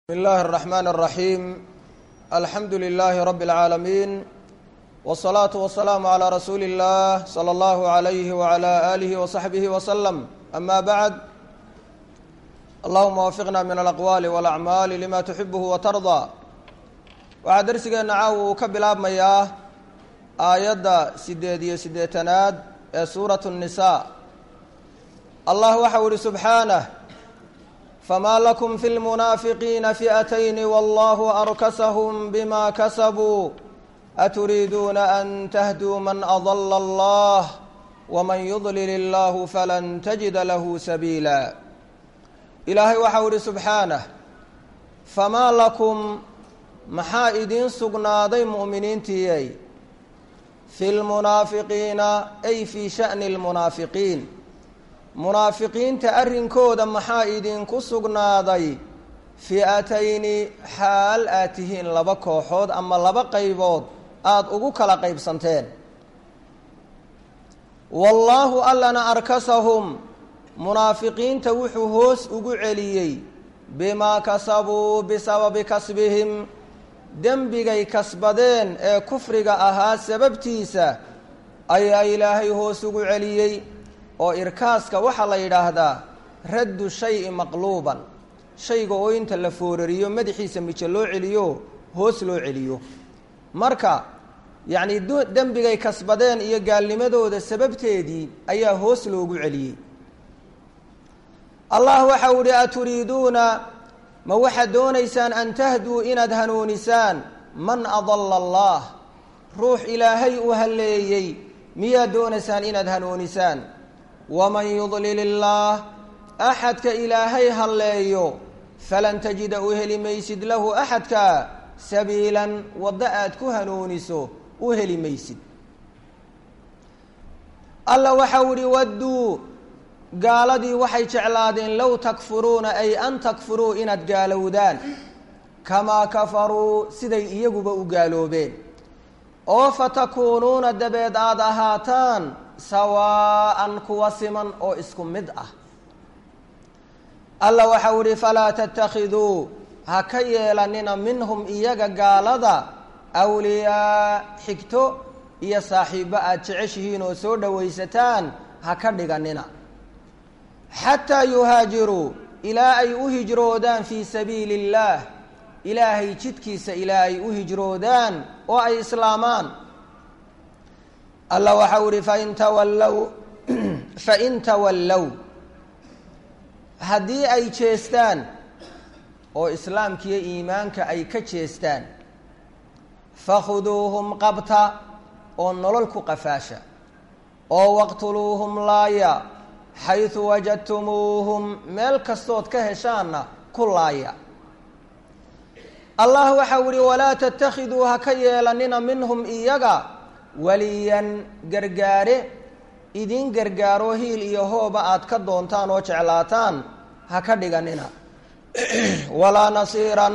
بسم الله الرحمن الرحيم الحمد لله رب العالمين والصلاة والسلام على رسول الله صلى الله عليه وعلى آله وصحبه وسلم أما بعد اللهم وفقنا من الأقوال والأعمال لما تحبه وترضى waxaa darsigeena caawa uu ka bilaabmayaa aayadda sideed iyo siddeetanaad ee suuratu الnisaa allah waxau ihi subxaanah fma lakum fi lmunaafiqiina fi'atayni wallahu arkasahum bima kasabuu aturiiduuna an tahduu man adala allah wman yudlil illahu falan tajida lahu sabiila ilaahay waxau ihi subxaanah famaa lakum maxaa idiin sugnaaday mu'miniintiyey fi lmunaafiqiina ay fii sha'ni lmunaafiqiin munaafiqiinta arrinkooda maxaa idinku sugnaaday fi'atayni xaal aad tihiin laba kooxood ama laba qaybood aada ugu kala qaybsanteen wallaahu allana arkasahum munaafiqiinta wuxuu hoos ugu celiyey bimaa kasabuu bisababi kasbihim dembigay kasbadeen ee kufriga ahaa sababtiisa ayaa ilaahay hoos ugu celiyey oo irkaaska waxaa la yidhaahdaa raddu shayi maqluuban shayga oo inta la foorariyo madaxiisa mijo loo celiyo hoos loo celiyo marka yacni dembigay kasbadeen iyo gaalnimadooda sababteedii ayaa hoos loogu celiyey allah waxau ihi aturiiduuna ma waxaad doonaysaan an tahduu inaad hanuunisaan man adala allah ruux ilaahay u halleeyey miyaad doonaysaan inaad hanuunisaan waman yudlil illaah axadka ilaahay halleeyo falan tajida u heli maysid lahu axadka sabiilan waddo aad ku hanuuniso u heli maysid alla waxau ihi wadduu gaaladii waxay jeclaadeen low takfuruuna ay an takfuruu inaad gaalowdaan kamaa kafaruu siday iyaguba u gaaloobeen oo fatakuunuuna dabeed aada ahaataan sawaa'an kuwa siman oo isku mid ah alla waxau ihi falaa tattakhiduu ha ka yeelanina minhum iyaga gaalada awliyaa xigto iyo saaxiibbo aada jeceshihiin oo soo dhowaysataan ha ka dhiganina xataa yuhaajiruu ilaa ay u hijroodaan fii sabiili illaah ilaahay jidkiisa ilaa ay u hijroodaan oo ay islaamaan alla waxau ihi fain tawallow fain tawallow haddii ay jeestaan oo islaamkiiyo iimaanka ay ka jeestaan fakhuduuhum qabta oo nolol ku qafaasha oo waqtuluuhum laaya xaysu wajadtumuuhum meel kastood ka heshaanna ku laaya allah waxau ihi walaa tattakhiduu ha ka yeelanina minhum iyaga waliyan gargaare idin gargaaro hiil iyo hooba aad ka doontaan oo jeclaataan ha ka dhiganina walaa nasiiran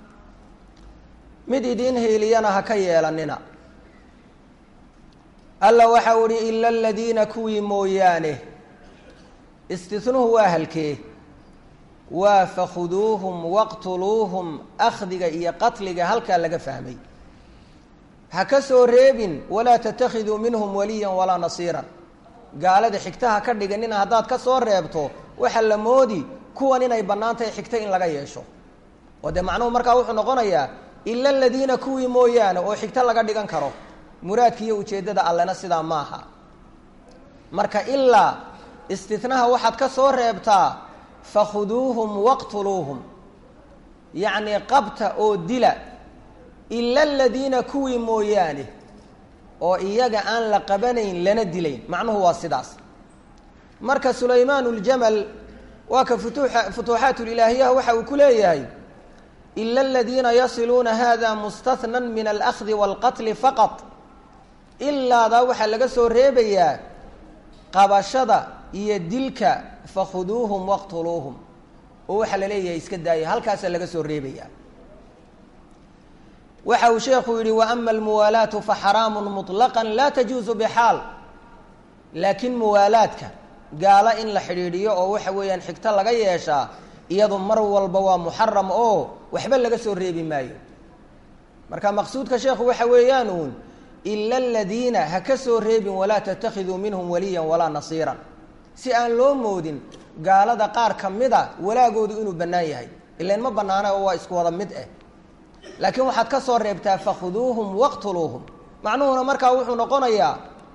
mid idin hiiliyana ha ka yeelanina alla waxau ihi ila aladiina kuwii mooyaane istinuhu waa halkee waa fakhuduuhum waqtuluuhum akhdiga iyo qatliga halkaa laga fahmay ha ka soo reebin walaa tattakhiduu minhum waliyan walaa nasiiran gaalada xigtaha ka dhiganina haddaad ka soo reebto waxaa la moodi kuwan inay bannaan tahay xigta in laga yeesho oo dee macnuhu markaa wuxuu noqonayaa ila aladiina kuwii mooyaane oo xigto laga dhigan karo muraadka iyo ujeeddada allena sidaa maaha marka ilaa istinaha waxaad ka soo reebtaa fakhuduuhum waqtuluuhum yacnii qabta oo dila ila aladiina kuwii mooyaane oo iyaga aan la qabanayn lana dilayn macnuhu waa sidaas marka sulaymaan uljamal waa ka futuuxa futuuxaat ulilaahiyaha waxa uu ku leeyahay ila aladiina yasiluuna hada mustathnan min alahdi waalqatli faqad ilaadaa waxaa laga soo reebayaa qabashada iyo dilka fakhuduuhum waqtuluuhum oo waxaa la leeyahay iska daaya halkaasaa laga soo reebayaa waxa uu sheekhu yihi waama almuwaalaatu faxaraamu muطlaqa laa tajuusu bixaal laakiin muwaalaadka gaalo in la xidhiidhiyo oo waxa weeyaan xigto laga yeeshaa iyadu mar walba waa muxaram oo waxba laga soo reebi maayo marka maqsuudka sheekhu waxa weeyaan uun ila aladiina ha ka soo reebin walaa tattakhiduu minhum waliyan walaa nasiiran si aan loo moodin gaalada qaar ka mida walaagoodu inuu bannaan yahay ilan ma bannaana oo waa isku wada mid ah laakiin waxaad ka soo reebtaa fakhuduuhum waqtuluuhum macnuhuna markaa wuxuu noqonayaa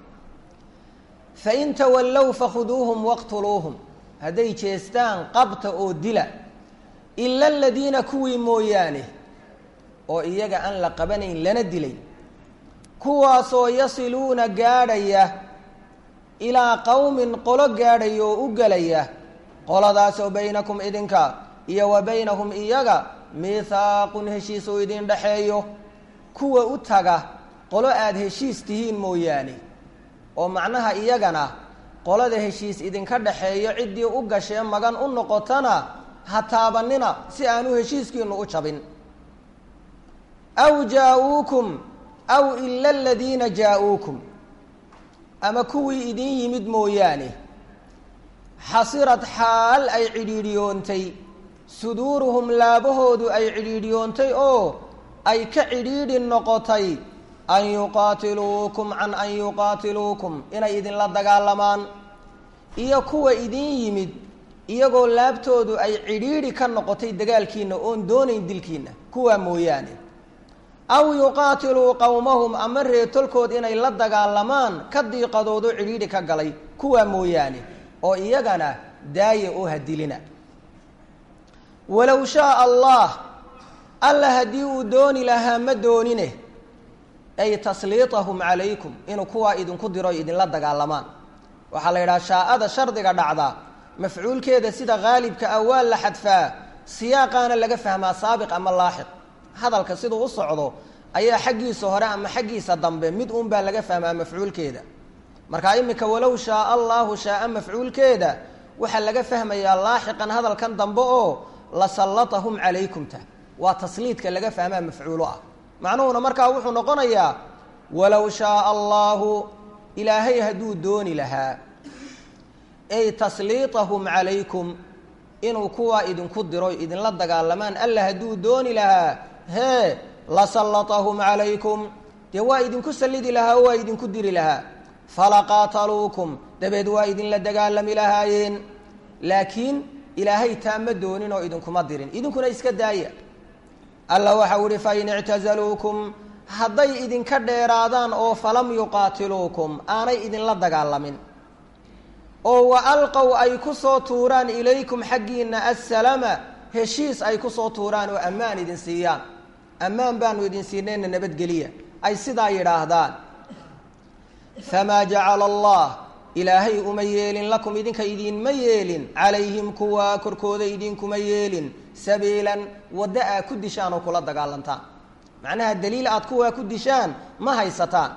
fain tawallow fakhuduuhum waqtuluuhum hadday jeestaan qabta oo dila ila aladiina kuwii mooyaane oo iyaga aan la qabanayn lana dilay kuwaasoo yasiluuna gaadhaya ilaa qowmin qolo gaadhaya oo u gelaya qoladaasoo baynakum idinka iyo wa baynahum iyaga miithaaqun heshiis oo idin dhexeeyo kuwa u taga qolo aada heshiis tihiin mooyaane oo macnaha iyagana qolada heshiis idinka dhexeeyo ciddii u gashee magan u noqotana ha taabanina si aanu heshiiskiinu u jabin aw jaa-uukum aw ila aladiina jaa-uukum ama kuwii idin yimid mooyaane xasirad xaal ay cidhiidhiyoontay suduuruhum laabahoodu ay cidhiidhiyoontay oo ay ka cidhiidhi noqotay an yuqaatiluukum can an yuqaatiluukum inay idinla dagaalamaan iyo kuwa idin yimid iyagoo laabtoodu ay cidhiidhi ka noqotay dagaalkiina oon doonayn dilkiina kuwaa mooyaane aw yuqaatiluu qowmahum ama reetolkood inay la dagaalamaan ka diiqadoodo cidhiidhi ka galay kuwaa mooyaane oo iyagana daaya oo hadilina walow shaaa allah alla haddii uu dooni lahaa ma doonine ay tasliitahum calaykum inuu kuwaa idinku diro idinla dagaalamaan waxaa la yidhaha shaaada shardiga dhacda mafcuulkeeda sida haalibka ah waa la xadfaa siyaaqaana laga fahmaa saabiq ama laaxiq hadalka siduu u socdo ayaa xaggiisa hore ama xaggiisa dambe mid uun baa laga fahmaa mafcuulkeeda markaa iminka walow shaaa allahu shaaa mafcuulkeeda waxaa laga fahmayaa laaxiqan hadalkan dambe oo lasallatahum calaykumta waa tasliidka laga fahmaa mafcuulo ah macnuhuna markaa wuxuu noqonayaa walow shaaa allahu ilaahay hadduu dooni lahaa ay tasliitahum calaykum inuu kuwaa idinku diro idinla dagaalamaan alla hadduu dooni lahaa hee lasallatahum calaykum dee waa idinku sallidi lahaa oo waa idinku diri lahaa falaqaataluukum dabeed waa idinla dagaalami lahaayeen laakiin ilaahay taa ma doonin oo idinkuma dirin idinkuna iska daaya alla waxau ihi fain ictazaluukum hadday idinka dheeraadaan oo falam yuqaatiluukum aanay idinla dagaalamin oo wa alqow ay ku soo tuuraan ilaykum xaggiina assalama heshiis ay ku soo tuuraan oo ammaan idin siiyaan ammaan baanu idin siinayna nabadgeliya ay sidaa yidhaahdaan famaa jacala allah ilaahay uma yeelin lakum idinka idinma yeelin calayhim kuwa korkooda idinkuma yeelin sabiilan waddo aa ku dishaan oo kula dagaalantaan macnaha daliil aad kuwaa ku dishaan ma haysataan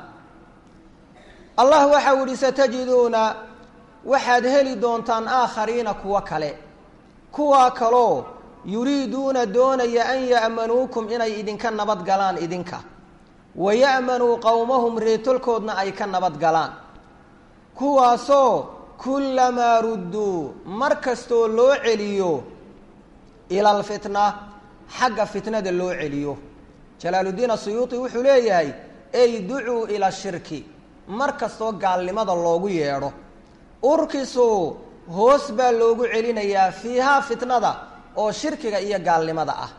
allah waxau ihi satajiduuna waxaad heli doontaan aakhariina kuwo kale kuwaa kaloo yuriiduuna doonaya an ya'manuukum inay idinka nabad galaan idinka wa ya'manuu qowmahum reetolkoodna ay ka nabad galaan kuwaasoo kullamaa rudduu mar kastoo loo celiyo ila alfitna xagga fitnada loo celiyo jalaaluddiin asuyuuti wuxuu leeyahay ey ducuu ila shirki mar kastoo gaalnimada loogu yeedho urkisuu hoos baa loogu celinayaa fiihaa fitnada oo shirkiga iyo gaalnimada ah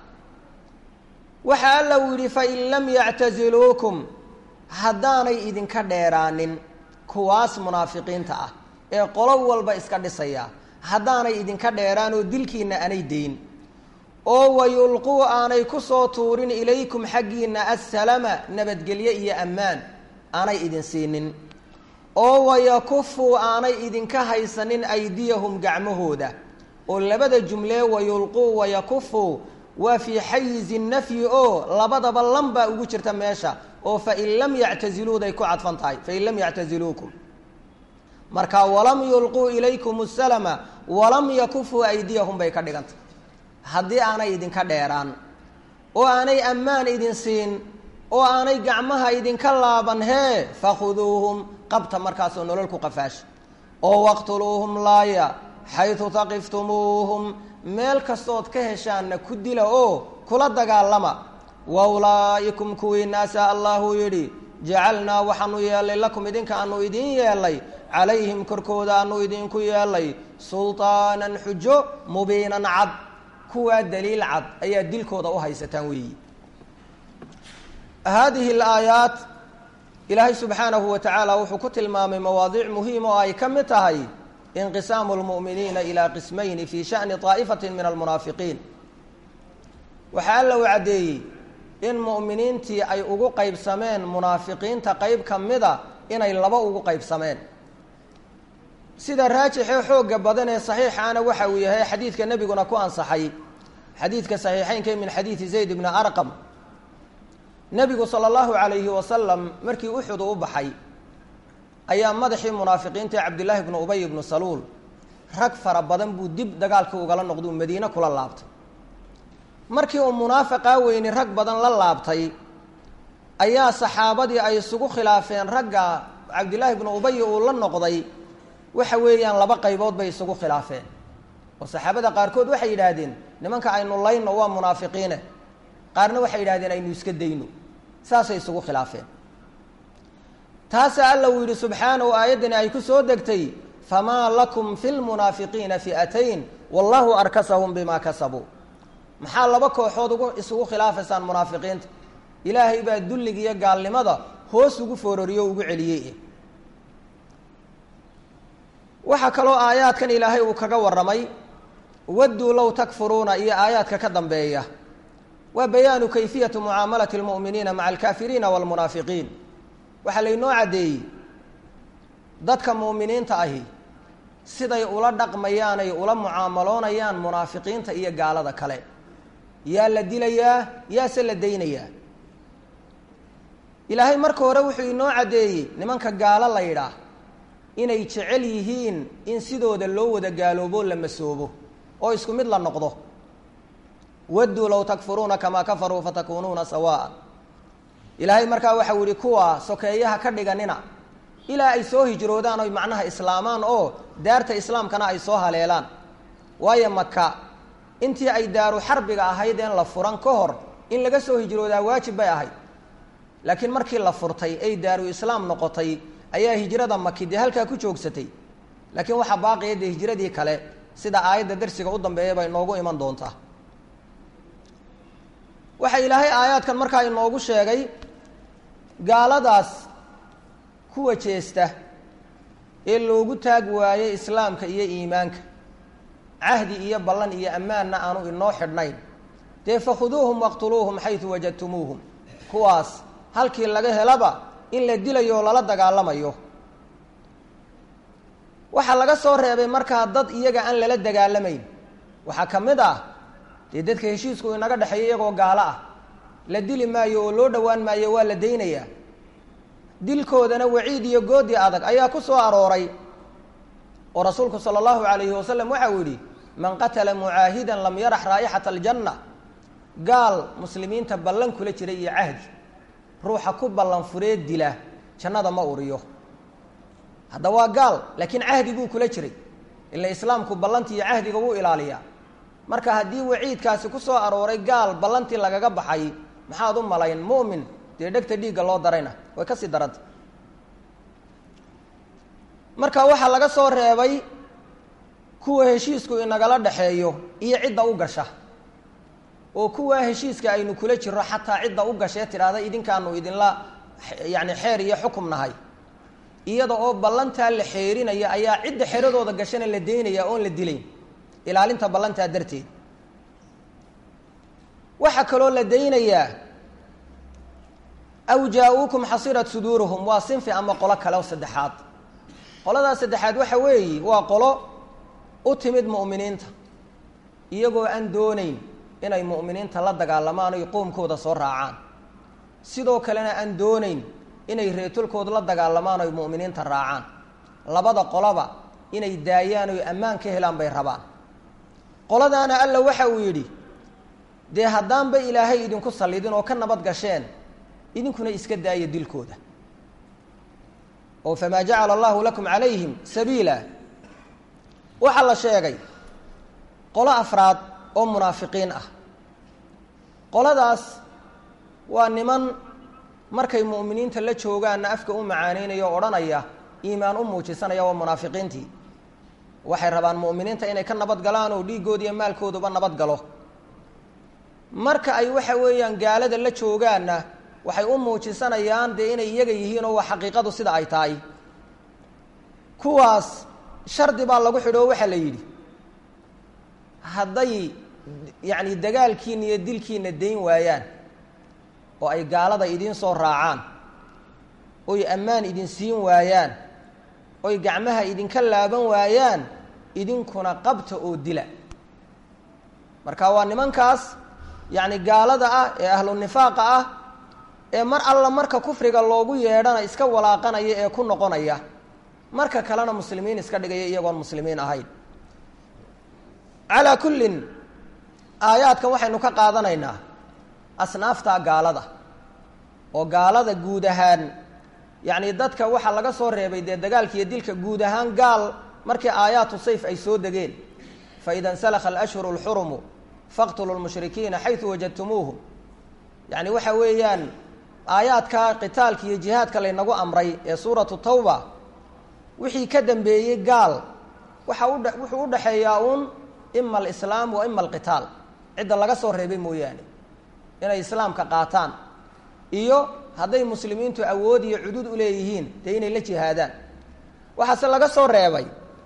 waxa alla uu yidhi fain lam yactaziluukum haddaanay idinka dheeraanin kuwaas munaafiqiinta ah ee qolo walba iska dhisaya haddaanay idinka dheeraan oo dilkiina aanay deyn oo wayulquu aanay ku soo tuurin ilaykum xaggiina assalama nabadgelye iyo ammaan aanay idin siinin oo wayakufuu aanay idinka haysanin aydiyahum gacmahooda oo labada jumlee wayulquu wayakufuu waa fii xayizi nafyi oo labadaba lan baa ugu jirta meesha oo fain lam yactaziluuday ku cadfan tahay fain lam yactaziluukum marka walam yulquu ilaykum salama walam yakufuu aydiyahum bay ka dhigantay haddii aanay idinka dheeraan oo aanay ammaan idin siin oo aanay gacmaha idinka laaban hee fakhuduuhum qabta markaasoo nolol ku qafaasha oo waqtuluuhum laaya xaytu taqiftumuuhum meel kastood ka heshaanna ku dila oo kula dagaalama wa ulaa'ikum kuwii naasa allahuu yidhi jacalnaa waxaanu yeellay lakum idinka aanu idiin yeellay calayhim korkooda aanu idinku yeellay sulطaanan xujo mubiinan cad kuwaa daliil cad ayaa dilkooda u haysataan weeyi haadihi alaayaat ilaahay subxaanahu wa tacaala wuxuu ku tilmaamay mawaadiic muhiim oo ay ka mid tahay inqisaamu lmu'miniina ilaa qismayni fii sha'ni طaa'ifatin min almunaafiqiin waxaa alla u caddeeyey in mu'miniintii ay ugu qaybsameen munaafiqiinta qeyb ka mida inay laba ugu qaybsameen sida raajixee xoogga badan ee saxiixaana waxa uu yahay xadiidka nebiguna ku ansaxay xadiidka saxiixeynka min xadiidi zayd bni arqam nebigu sala allahu calayhi wasalam markii uxud uu u baxay ayaa madaxii munaafiqiinta ee cabdillaahi bnu ubay bnu saluul rag fara badan buu dib dagaalkii ugala noqduu madiine kula laabtay markii uu munaafiqaa weyni rag badan la laabtay ayaa saxaabadii ay isugu khilaafeen ragga cabdillaahi bnu ubay uu la noqday waxa weeyaan laba qaybood bay isugu khilaafeen oo saxaabada qaarkood waxay yidhaahdeen nimanka aynu layno waa munaafiqiine qaarna waxay yidhahdeen aynu iska dayno saasay isugu khilaafeen taasaa alla uu yidhi subxaanahu aayaddani ay ku soo degtay famaa lakum fi lmunaafiqiina fi'atayn wallahu arkasahum bimaa kasabuu maxaa laba kooxood ugu isugu khilaafaysaan munaafiqiinta ilaahay baa dulliga iyo gaalnimada hoos ugu foororiyo o ugu celiyey waxaa kaloo aayaadkan ilaahay uu kaga warramay wadduu low takfuruuna iyo aayaadka ka dambeeya waa bayaanu kayfiyati mucaamalati lmu'miniina maca alkaafiriina waalmunaafiqiin waxaa laynoo caddeeyey dadka mu'miniinta ahi siday ula dhaqmayaan ay ula mucaamaloonayaan munaafiqiinta iyo gaalada kale yaa la dilayaa yaase la daynayaa ilaahay marka hore wuxuu inoo caddeeyey nimanka gaalo la yidhaah inay jecel yihiin in sidooda loo wada gaaloobo la masoobo oo isku mid la noqdo wadduu low takfuruuna kamaa kafaruu fatakuunuuna sawaa'a ilaahay markaa waxau yihi kuwa sokeeyaha ka dhiganina ilaa ay soo hijroodaan oy macnaha islaamaan oo daarta islaamkana ay soo haleelaan waayo maka intii ay daaru xarbiga ahayd een la furan ka hor in laga soo hijroodaa waajib bay ahayd laakiin markii la furtay ay daaru islaam noqotay ayaa hijrada maki dee halkaa ku joogsatay laakiin waxaa baaqiya dee hijradii kale sida aayadda darsiga u dambeeya bay inoogu iman doontaa waxaa ilaahay aayaadkan markaa inoogu sheegay gaaladaas kuwa jeesta ee loogu taag waayey islaamka iyo iimaanka cahdi iyo ballan iyo ammaanna aanu inoo xidhnayn dee fakhuduuhum waqtuluuhum xaysu wajadtumuuhum kuwaas halkii laga helaba in la dilayo oo lala dagaalamayo waxaa laga soo reebay markaa dad iyaga aan lala dagaalamayn waxaa ka mid ah dee dadka heshiisku inaga dhexeeya iyagoo gaalo ah la dili maayo oo loo dhowaan maayo waa la daynayaa dilkoodana waciid iyo goodi adag ayaa ku soo arooray oo rasuulku sala allahu calayhi wasalam waxa uu yidhi man qatala mucaahidan lam yarax raa'ixata aljanna gaal muslimiinta ballan kula jira iyo cahdi ruuxa ku ballan furee dila jannada ma uriyo hadda waa gaal laakiin cahdi buu kula jiray ila islaamku ballantii iyo cahdiga wuu ilaaliyaa marka haddii waciidkaasi ku soo arooray gaal ballantii lagaga baxay maxaad u malayn mu'min dee dhegta dhiigga loo darayna way ka sii daranta marka waxaa laga soo reebay kuwa heshiisku inagala dhexeeyo iyo cidda u gasha oo kuwaa heshiiska aynu kula jiro xataa cidda u gashee tidhaahda idinkaanu idinla yacni xeer iyo xukum nahay iyada oo ballantaa la xeerinaya ayaa cidda xeradooda gashana la daynaya oon la dilayn ilaalinta ballantaa darteed waxaa kaloo la daynayaa aw jaa-uukum xasirat suduuruhum waa sinfi ama qolo kale oo saddexaad qoladaas saddexaad waxa weeye waa qolo u timid mu'miniinta iyagoo aan doonayn inay mu'miniinta la dagaalamaan oy qoomkooda soo raacaan sidoo kalena aan doonayn inay reetulkooda la dagaalamaan oy mu'miniinta raacaan labada qoloba inay daayaan oy ammaan ka helaan bay rabaan qoladaana alla waxa uu yidhi dee haddaanba ilaahay idinku sallidin oo ka nabad gasheen idinkuna iska daaya dilkooda oo famaa jacala allahu lakum calayhim sabiila waxaa la sheegay qolo afraad oo munaafiqiin ah qoladaas waa niman markay mu'miniinta la joogaanna afka u macaanaynaya o odhanaya iimaan u muujisanaya waa munaafiqiintii waxay rabaan mu'miniinta inay ka nabad galaan oo dhiiggooda iyo maalkooduba nabad galo marka ay waxa weeyaan gaalada la joogaanna waxay u muujisanayaan dee inay iyaga yihiin oo waa xaqiiqadu sida ay tahay kuwaas shardi baa lagu xidho oo waxaa la yidhi hadday yacni dagaalkiina iyo dilkiina dayn waayaan oo ay gaalada idiin soo raacaan oy ammaan idin siin waayaan oy gacmaha idinka laaban waayaan idinkuna qabta oo dila marka waa nimankaas yacni gaalada ah ee ahlu nifaaqa ah ee mar alla marka kufriga loogu yeedhana iska walaaqanaya ee ku noqonaya marka kalena muslimiin iska dhigaya iyagoon muslimiin ahayn calaa kullin aayaadkan waxaynu ka qaadanaynaa asnaafta gaalada oo gaalada guud ahaan yacni dadka waxaa laga soo reebay dee dagaalka iyo dilka guud ahaan gaal markii aayaatu sayf ay soo degeen faida insalakha alashhuru alxurumu faqtuluu lmushrikiina xaysu wajadtumuuhum yacni waxa weeyaan aayaadka qitaalka iyo jihaadka laynagu amray ee suuratu tawba wixii ka dambeeyey gaal waxa udha wuxuu udhaxeeyaa uun ima alislaam wa ima alqitaal cidda laga soo reebay mooyaane inay islaamka qaataan iyo hadday muslimiintu awood iyo cudud u leeyihiin dee inay la jihaadaan waxaase laga soo reebay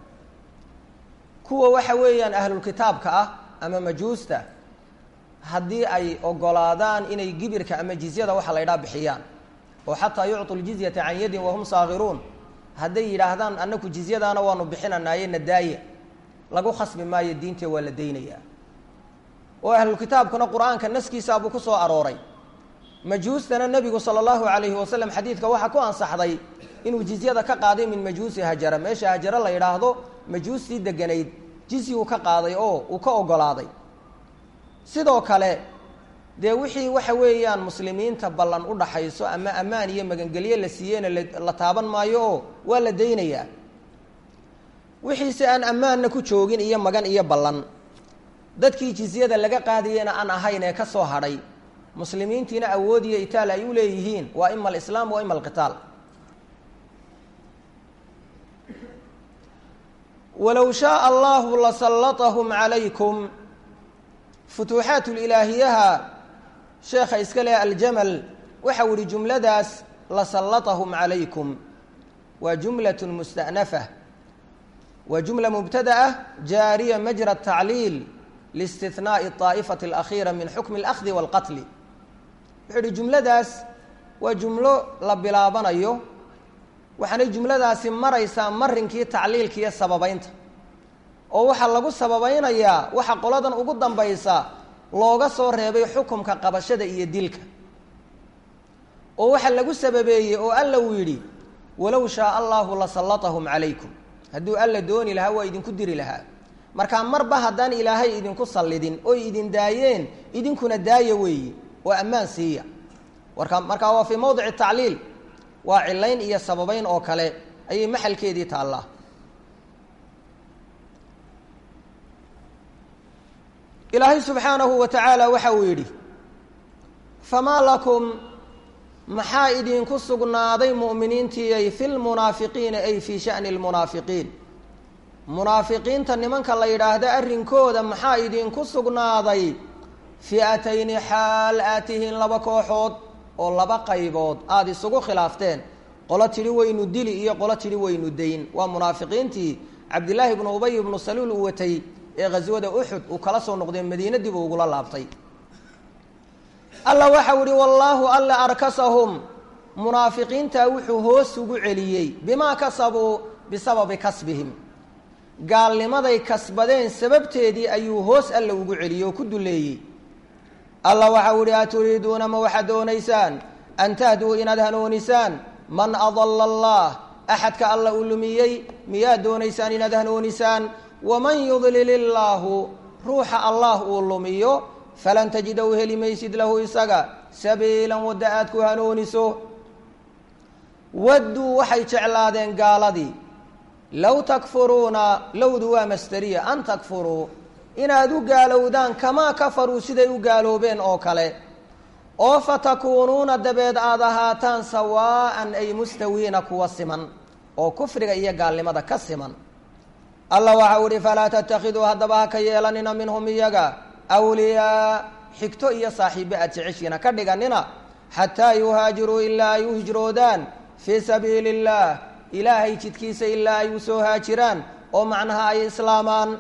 kuwa waxa weeyaan ahlulkitaabka ah ama majuusta haddii ay ogolaadaan inay gibirka ama jizyada waxa la ydhaha bixiyaan oo xataa yucطu ljizyata can yadin wahum saagiruun hadday yidhaahdaan annaku jizyadaana waanu bixinanaaye nadaaya lagu khasbi maayo diintee waa la daynayaa oo ahlulkitaabkuna qur-aanka naskiisaabuu ku soo arooray majuustana nebigu sala allahu calayhi wasalam xadiidka waxaa ku ansaxday inuu jizyada ka qaaday min majuusi hajara meesha hajara la yidhaahdo majuustii deganayd jizyuu ka qaaday oo uu ka ogolaaday sidoo kale dee wixii waxa weeyaan muslimiinta ballan u dhaxayso ama ammaan iyo magangelyo la siiyeyna la taaban maayo oo waa la daynayaa wixiise aan ammaanna ku joogin iyo magan iyo ballan dadkii jizyada laga qaadayena aan ahayn ee ka soo hadhay muslimiintiina awood iyo itaal ay u leeyihiin waa ima alislaam wa ima alqitaal walow shaaa allahu lasallatahum calaykum futuuxaat lilaahiyaha sheekha iska leh aljamal waxau ihi jumladaas lasallatahum calaykum waa jumlat musta'nafa waa jumla mubtada'a jaariya majra tacliil liistihnaai aa'ifati alakhiira min xukmi alahdi walqatli wuxuu ihi jumladaas waa jumlo la bilaabanayo waxaanay jumladaasi maraysaa marinkii tacliilka iyo sababeynta oo waxaa lagu sababaynayaa waxa qoladan ugu dambaysa looga soo reebay xukumka qabashada iyo dilka oo waxaa lagu sababeeyey oo alla uu yidhi walow shaaa allahu lasallatahum calaykum hadduu alla dooni lahaa waa idinku diri lahaa markaa marba haddaan ilaahay idinku sallidin oy idin daayeen idinkuna daaya weeyi oo ammaan siiya warka markaa waa fii mowdici tacliil waa cilayn iyo sababeyn oo kale ayay maxalkeedii taallaa ilaahay subxaanahu wa tacaala waxa uu yidhi famaa lakum maxaa idinku sugnaaday mu'miniintiiyay fi lmunaafiqiina ay fii sha'ni lmunaafiqiin munaafiqiinta nimanka la yidhaahdo arrinkooda maxaa idinku sugnaaday fi'atayni xaal aad tihiin laba kooxood oo laba qaybood aada isugu khilaafteen qolo tidhi waynu dili iyo qolo tidhi waynu dayn waa munaafiqiintii cabdillaahi bnu ubay ibnu saluul uu watay ee ghaswada uxud uu kala soo noqday madiina dib uu ugula laabtay alla waxau ihi wallaahu alla arkasahum munaafiqiintaa wuxuu hoos ugu celiyey bimaa kasabuu bisababi kasbihim gaalnimaday kasbadeen sababteedii ayuu hoos alla ugu celiyey oo ku duleeyey alla waxau ihi aturiiduuna ma waxaad doonaysaan an tahduu inaad hanoonisaan man adalla allah axadka alla uu lumiyey miyaad doonaysaan inaad hanoonisaan waman yudlil illaahu ruuxa allah uu lumiyo falan tajida u heli maysid lahu isaga sabiilan wadda aad ku hanooniso wadduu waxay jeclaadeen gaaladii low takfuruuna lowdu waa masteriya an takfuruu inaad u gaalowdaan kamaa kafaruu siday u gaaloobeen oo kale oo fatakuunuuna dabeed aada ahaataan sawaa'an ay mustawiina kuwa siman oo kufriga iyo gaalnimada ka siman allah waxa u ihi falaa tattakhiduu haddaba ha ka yeelanina minhum iyaga awliyaa xigto iyo saaxiibo aad jeceshiina ka dhiganina xataa yuhaajiruu ilaa ay u hijroodaan fii sabiili illaah ilaahay jidkiisa ilaa ay u soo haajiraan oo macnaha ay islaamaan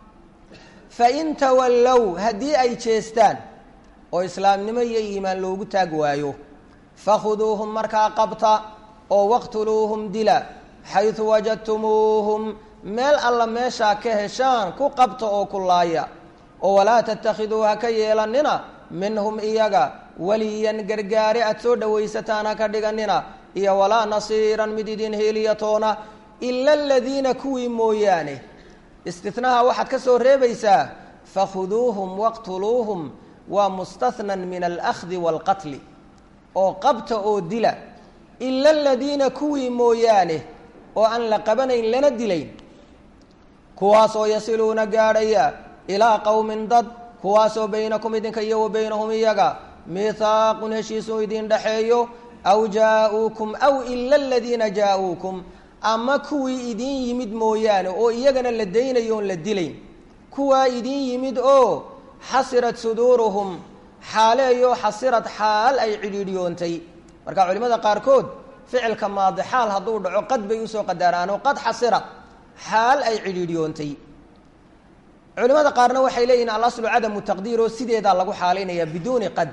fain tawallow haddii ay jeestaan oo islaamnimo iyo iimaan loogu taag waayo fakhuduuhum markaa qabta oo waqtuluuhum dila xaysu wajadtumuuhum meel alla meeshaa ka heshaan ku qabta oo ku laaya oo walaa tattakhiduu ha ka yeelanina minhum iyaga weliyan gargaare aad soo dhowaysataan ha ka dhiganina iyo walaa nasiiran mid idin heeliyatoona ila aladiina kuwii mooyaane istinaha waxaad ka soo reebaysaa fakhuduuhum waqtuluuhum waa mustahnan min alahdi waalqatli oo qabta oo dila ila aladiina kuwii mooyaane oo aan la qabanayn lana dilayn kuwaasoo yasiluuna gaadhaya ilaa qowmin dad kuwaasoo baynakum idinka iyo wa baynahum iyaga mihaaqun heshiisuu idin dhexeeyo aw jaa-uukum aw ila aladiina jaa-uukum ama kuwii idin yimid mooyaane oo iyagana la daynayo oon la dilayn kuwaa idin yimid oo xasirat suduuruhum xaaleeyo xasirad xaal ay cidhiidhiyoontay marka culimada qaarkood ficilka maadi xaal hadduu dhaco qad bay usoo qadaraanoo qad xasirad xaal ay cidhiidhiyoontay culimada qaarna waxay leeyihin alaslu cadamu taqdiir oo sideedaa lagu xaalaynaya biduuni qad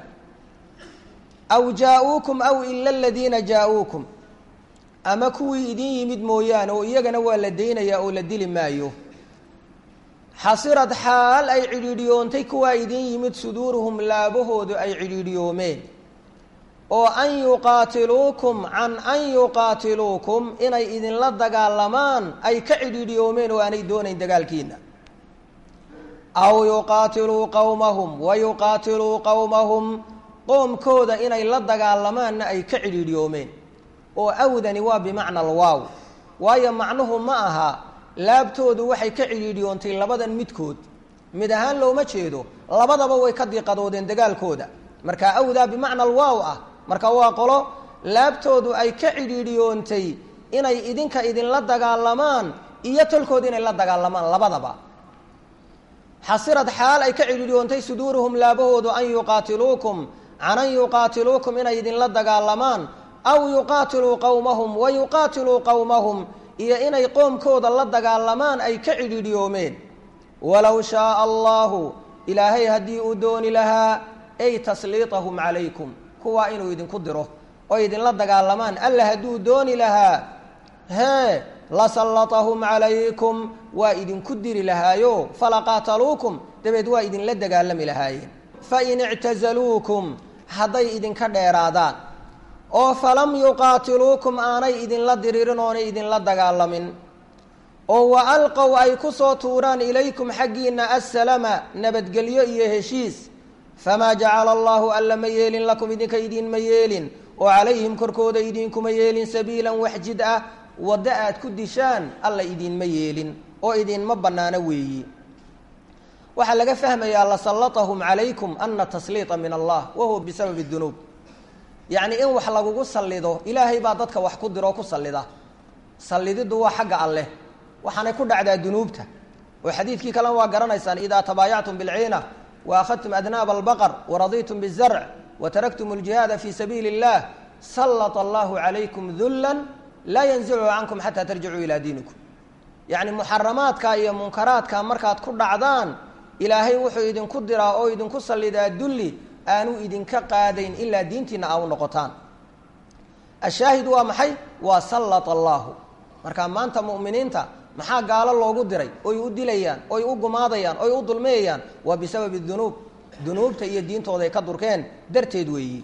aw jaa-uukum aw ila aladiina jaa-uukum ama kuwii idin yimid mooyaane oo iyagana waa la daynayaa oo la dili maayo xasirad xaal ay cidhiidhiyoontay kuwaa idin yimid suduuruhum laabahoodu ay cidhiidhiyoomeen oo an yuqaatiluukum can an yuqaatiluukum inay idinla dagaalamaan ay ka cidhiidhiyoomeen oo aanay doonayn dagaalkiina aw yuqaatiluu qowmahum wa yuqaatiluu qowmahum qoomkooda inay la dagaalamaanna ay ka cidhiidhiyoomeen oo awdani waa bimacna alwaaw waayo macnuhu ma aha laabtoodu waxay ka cidhiidhiyoontay labadan midkood mid ahaan looma jeedo labadaba way ka diiqadoodeen dagaalkooda marka awdaa bimacna alwaaw ah marka waa qolo laabtoodu ay ka cidhiidhiyoontay inay idinka idinla dagaalamaan iyo tolkooda inay la dagaalamaan labadaba xasirad xaal ay ka cidhiidhiyoontay suduuruhum laabahoodu an yuqaatiluukum can an yuqaatiluukum inay idinla dagaalamaan aw yuqaatiluu qowmahum wa yuqaatiluu qowmahum iyo inay qoomkooda la dagaalamaan ay ka cidhiidhiyoomeen walow shaaa allahu ilaahay haddii uu dooni lahaa ay tasliitahum calaykum kuwaa inuu idinku diro oo idinla dagaalamaan alla hadduu dooni lahaa hee lasallatahum calaykum waa idinku diri lahaayo falaqaataluukum dabeed waa idinla dagaalami lahaayeen fain ictazaluukum hadday idinka dheeraadaan oo falam yuqaatiluukum aanay idinla diriirin oonay idinla dagaalamin oo wa alqow ay ku soo tuuraan ilaykum xaggiina assalama nabadgelyo iyo heshiis famaa jacala allahu alla ma yeelin lakum idinka idiinma yeelin oo calayhim korkooda idinkuma yeelin sabiilan wax jid ah waddo aad ku dishaan alla idiinma yeelin oo idinma bannaano weeyi waxaa laga fahmayaa lasallatahum calaykum ana tasliita min allah wahuwa bisababi dunuub yacni in wax lagugu sallido ilaahay baa dadka wax ku diroo ku sallida sallididdu waa xagga alleh waxaanay ku dhacdaa dunuubta oo xadiidkii kalena waa garanaysaan idaa tabaayactum bilciina wa akhadtum adnaaba albaqar waraditum bizarc wa taraktum aljihaada fii sabiili اllah sallata allahu calaykum dullan laa yanzichu cankum xataa tarjicuu ilaa diinikum yacni muxaramaadka iyo munkaraadka markaad ku dhacdaan ilaahay wuxuu idinku diraa oo idinku sallidaa dulli aanu idinka qaadayn ilaa diintiina aa u noqotaan ashaahid waa maxay waa sallata allaahu marka maanta mu'miniinta maxaa gaalo loogu diray oy u dilayaan oy u gumaadayaan oy u dulmiyayaan waa bisababi dunuub dunuubta iyo diintooda ay ka durkeen darteed weeyi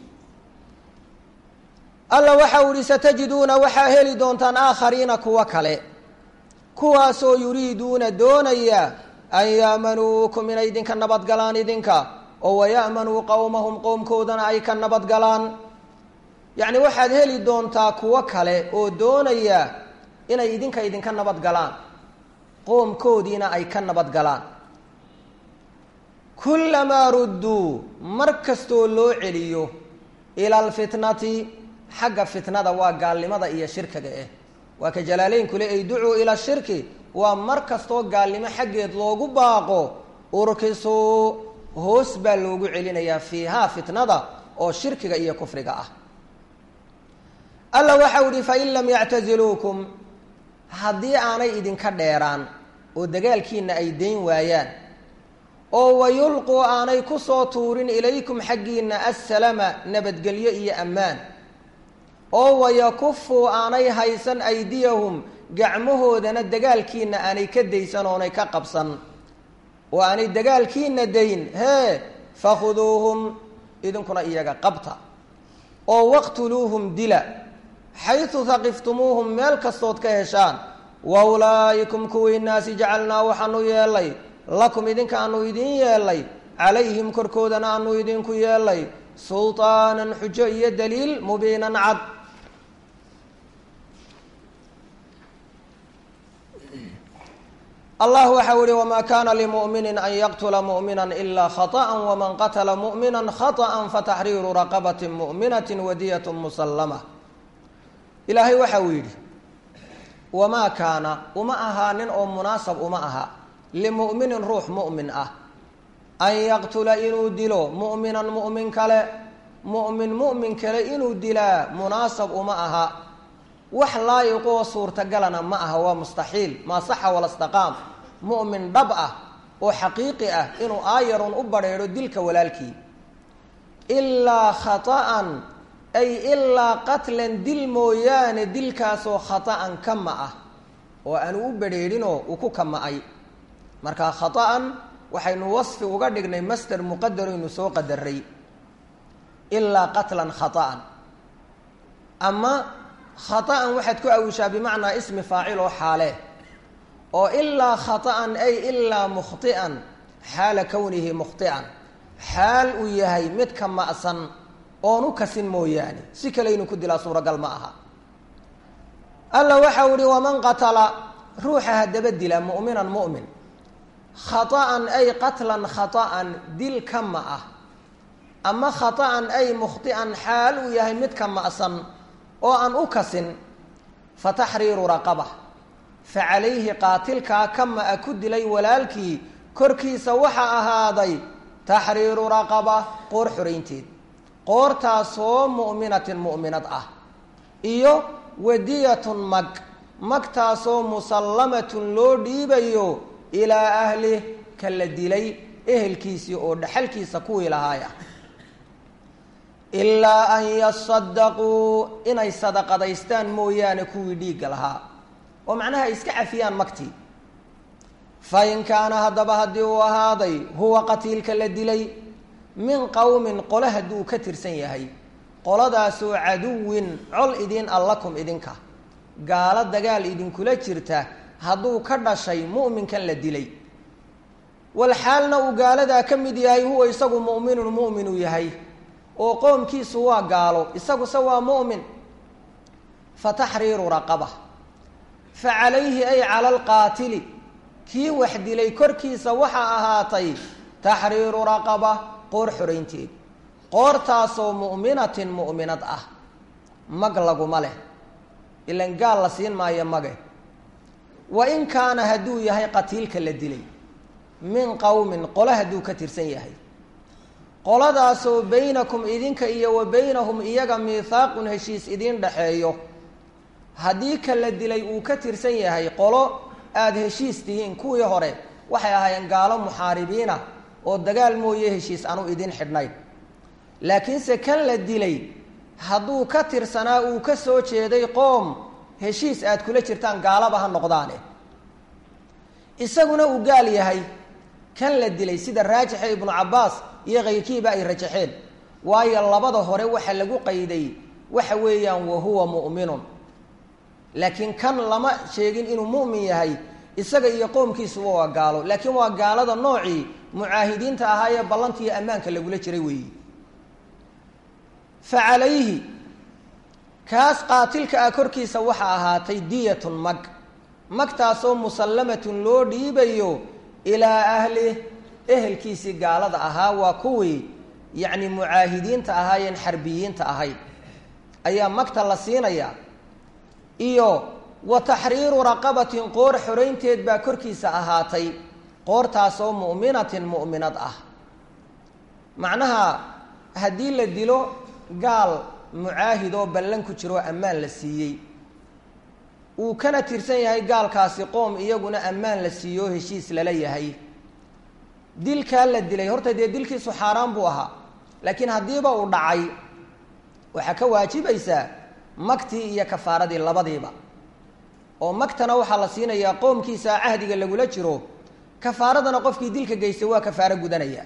alla waxa u ihi satajiduuna waxaa heli doontaan aakhariina kuwa kale kuwaasoo yuriiduuna doonaya an ya'manuukum inay idinka nabadgalaan idinka oo waya'manuu qowmahum qowmkoodana ay ka nabadgalaan yacni waxaad heli doontaa kuwo kale oo doonaya inay idinka idinka nabadgalaan qoomkoodiina ay ka nabadgalaan kullamaa rudduu mar kastoo loo celiyo ila alfitnati xagga fitnada waa gaalnimada iyo shirkiga ah waa ka jalaaleyn-kule ay ducuu ila shirki waa mar kastoo gaalnimo xaggeed loogu baaqo urkisuu hoos baa loogu celinayaa fiihaa fitnada oo shirkiga iyo kufriga ah alla waxau ihi fain lam yactaziluukum haddii aanay idinka dheeraan oo dagaalkiina ay dayn waayaan oo wayulquu aanay ku soo tuurin ilaykum xaggiina assalama nabadgelyo iyo ammaan oo wayakufuu aanay haysan aydiyahum gacmahoodana dagaalkiina aanay ka daysan oonay ka qabsan oo aanay dagaalkiina dayn hee fakhuduuhum idinkuna iyaga qabta oo waqtuluuhum dila xaysu haqiftumuuhum meel kastood ka heshaan wa ulaa'ikum kuwiinaasi jacalnaa waxaanu yeelay lakum idinka aanu idin yeelay calayhim korkoodana aanu idinku yeelay sulطaanan xujo iyo daliil mubiinan cad allah waxau ihi wma kana limumini an yaqtula mumina ila khaطأa wman qatla mumina khaطأa fataxriiru raqabat muminat wadiyat musalama ilaahay waxa uu yidhi wamaa kaana uma ahaanin oo munaasab uma aha limuminin ruux mumin ah an yaqtula inuu dilo muminan mumin kale mumin mumin kale inuu dilaa munaasab uma aha wax laayiqoo suurtagalana ma aha waa mustaxiil maa saxa wala staqaam mu'min dhab ah oo xaqiiqi ah inuu aayarun u badrheedho dilka walaalkii ilaa khata'an ay ilaa qatlan dil mooyaane dilkaasoo khata'an kama ah oo aanu u badrheedhinoo uu ku kama'ay marka khata'an waxaynu wasfi uga dhignay master muqadaraynu soo qadaray ilaa qatlan khata'an ama khaطa'an waxaad ku awishaa bimacnaa ismi faacil oo xaale oo ilaa khaطa'an ay ilaa mukhطi'an xaala kownihi mukhطi'an xaal uu yahay mid ka ma'san oon u kasin mooyaane si kale inuu ku dilaa suuragal ma aha alla waxau ihi waman qatala ruuxa haddaba dila mu'minan mu'min khaطa'an ay qatlan khaطa'an dil kama ah ama khaطa'an ay mukhطi'an xaal uu yahay mid ka ma'san oo aan u kasin fa taxriiru raqaba fa calayhi qaatilkaa kama-a ku dilay walaalkii korkiisa waxaa ahaaday taxriiru raqaba qoor xoraynteed qoortaasoo mu'minatin mu'minad ah iyo wadiyatun mag magtaasoo musallamatun loo dhiibayo ilaa ahlih ka la dilay ehelkiisii oo dhaxalkiisa kuwii lahaay ah ilaa an yasadaquu inay sadaqadaystaan mooyaane kuwii dhiigga lahaa oo macnaha ay iska cafiyaan magtii fa in kaana haddaba haddii uu ahaaday huwa qatiilka la dilay min qowmin qole hadduu ka tirsan yahay qoladaasoo caduwin col idiin allakum idinka gaalo dagaal idinkula jirta hadduu ka dhashay mu'minkan la dilay walxaalna uu gaaladaa ka mid yahay huwa isagu mu'minun mu'minuu yahay oo qoomkiisu waa gaalo isaguse waa mu'min fa taxriiru raqaba fa calayhi ay cala alqaatili kii wax dilay korkiisa waxaa ahaatay taxriiru raqaba qoor xoraynteed qoortaasoo mu'minatin mu'minad ah mag laguma leh ilan gaal la siin maayo mage wa in kaana hadduu yahay qatiilka la dilay min qowmin qole hadduu ka tirsan yahay qoladaasoo baynakum idinka iyo wa baynahum iyaga miithaaqun heshiis idiin dhaxeeyo haddii ka la dilay uu ka tirsan yahay qolo aada heshiis tihiin kuwii hore waxay ahaayeen gaalo muxaaribiina oo dagaal mooye heshiis anu idin xidhnayn laakiinse kan la dilay hadduu ka tirsanaa uu ka soo jeeday qoom heshiis aad kula jirtaan gaalaba ha noqdaane isaguna uu gaal yahay kan la dilay sida raajixa ibnu cabbaas iyo kayrkiiba ay rajaxeen waayo labada hore waxa lagu qayday waxa weeyaan wa huwa mu'minun laakiin kan lama sheegin inuu mu'min yahay isaga iyo qoomkiisuba waa gaalo laakiin waa gaalada noocii mucaahidiinta ahaa ee ballanka iyo ammaanka lagula jiray weeyi fa calayhi kaas qaatilka ah korkiisa waxaa ahaatay diyatun mag magtaasoo musallamatun loo dhiibayo ilaa ahlih ehelkiisii gaalada ahaa waa kuwii yacni mucaahidiinta ahaayeen xarbiyiinta ahayd ayaa magta la siinayaa iyo wa taxriiru raqabatin qoor xoraynteed baa korkiisa ahaatay qoortaasoo mu'minatin mu'minad ah macnaha haddii la dilo gaal mucaahid oo ballan ku jiroo ammaan la siiyey uu kana tirsan yahay gaalkaasi qoom iyaguna ammaan la siiyo oo heshiis lala yahay dilkaa la dilay horta dee dilkiisu xaaraan buu ahaa laakiin haddiiba uu dhacay waxaa ka waajibaysaa magtii iyo kafaaradii labadiiba oo magtana waxaa la siinayaa qoomkiisa cahdiga lagula jiro kafaaradana qofkii dilka geystay waa kafaaro gudanaya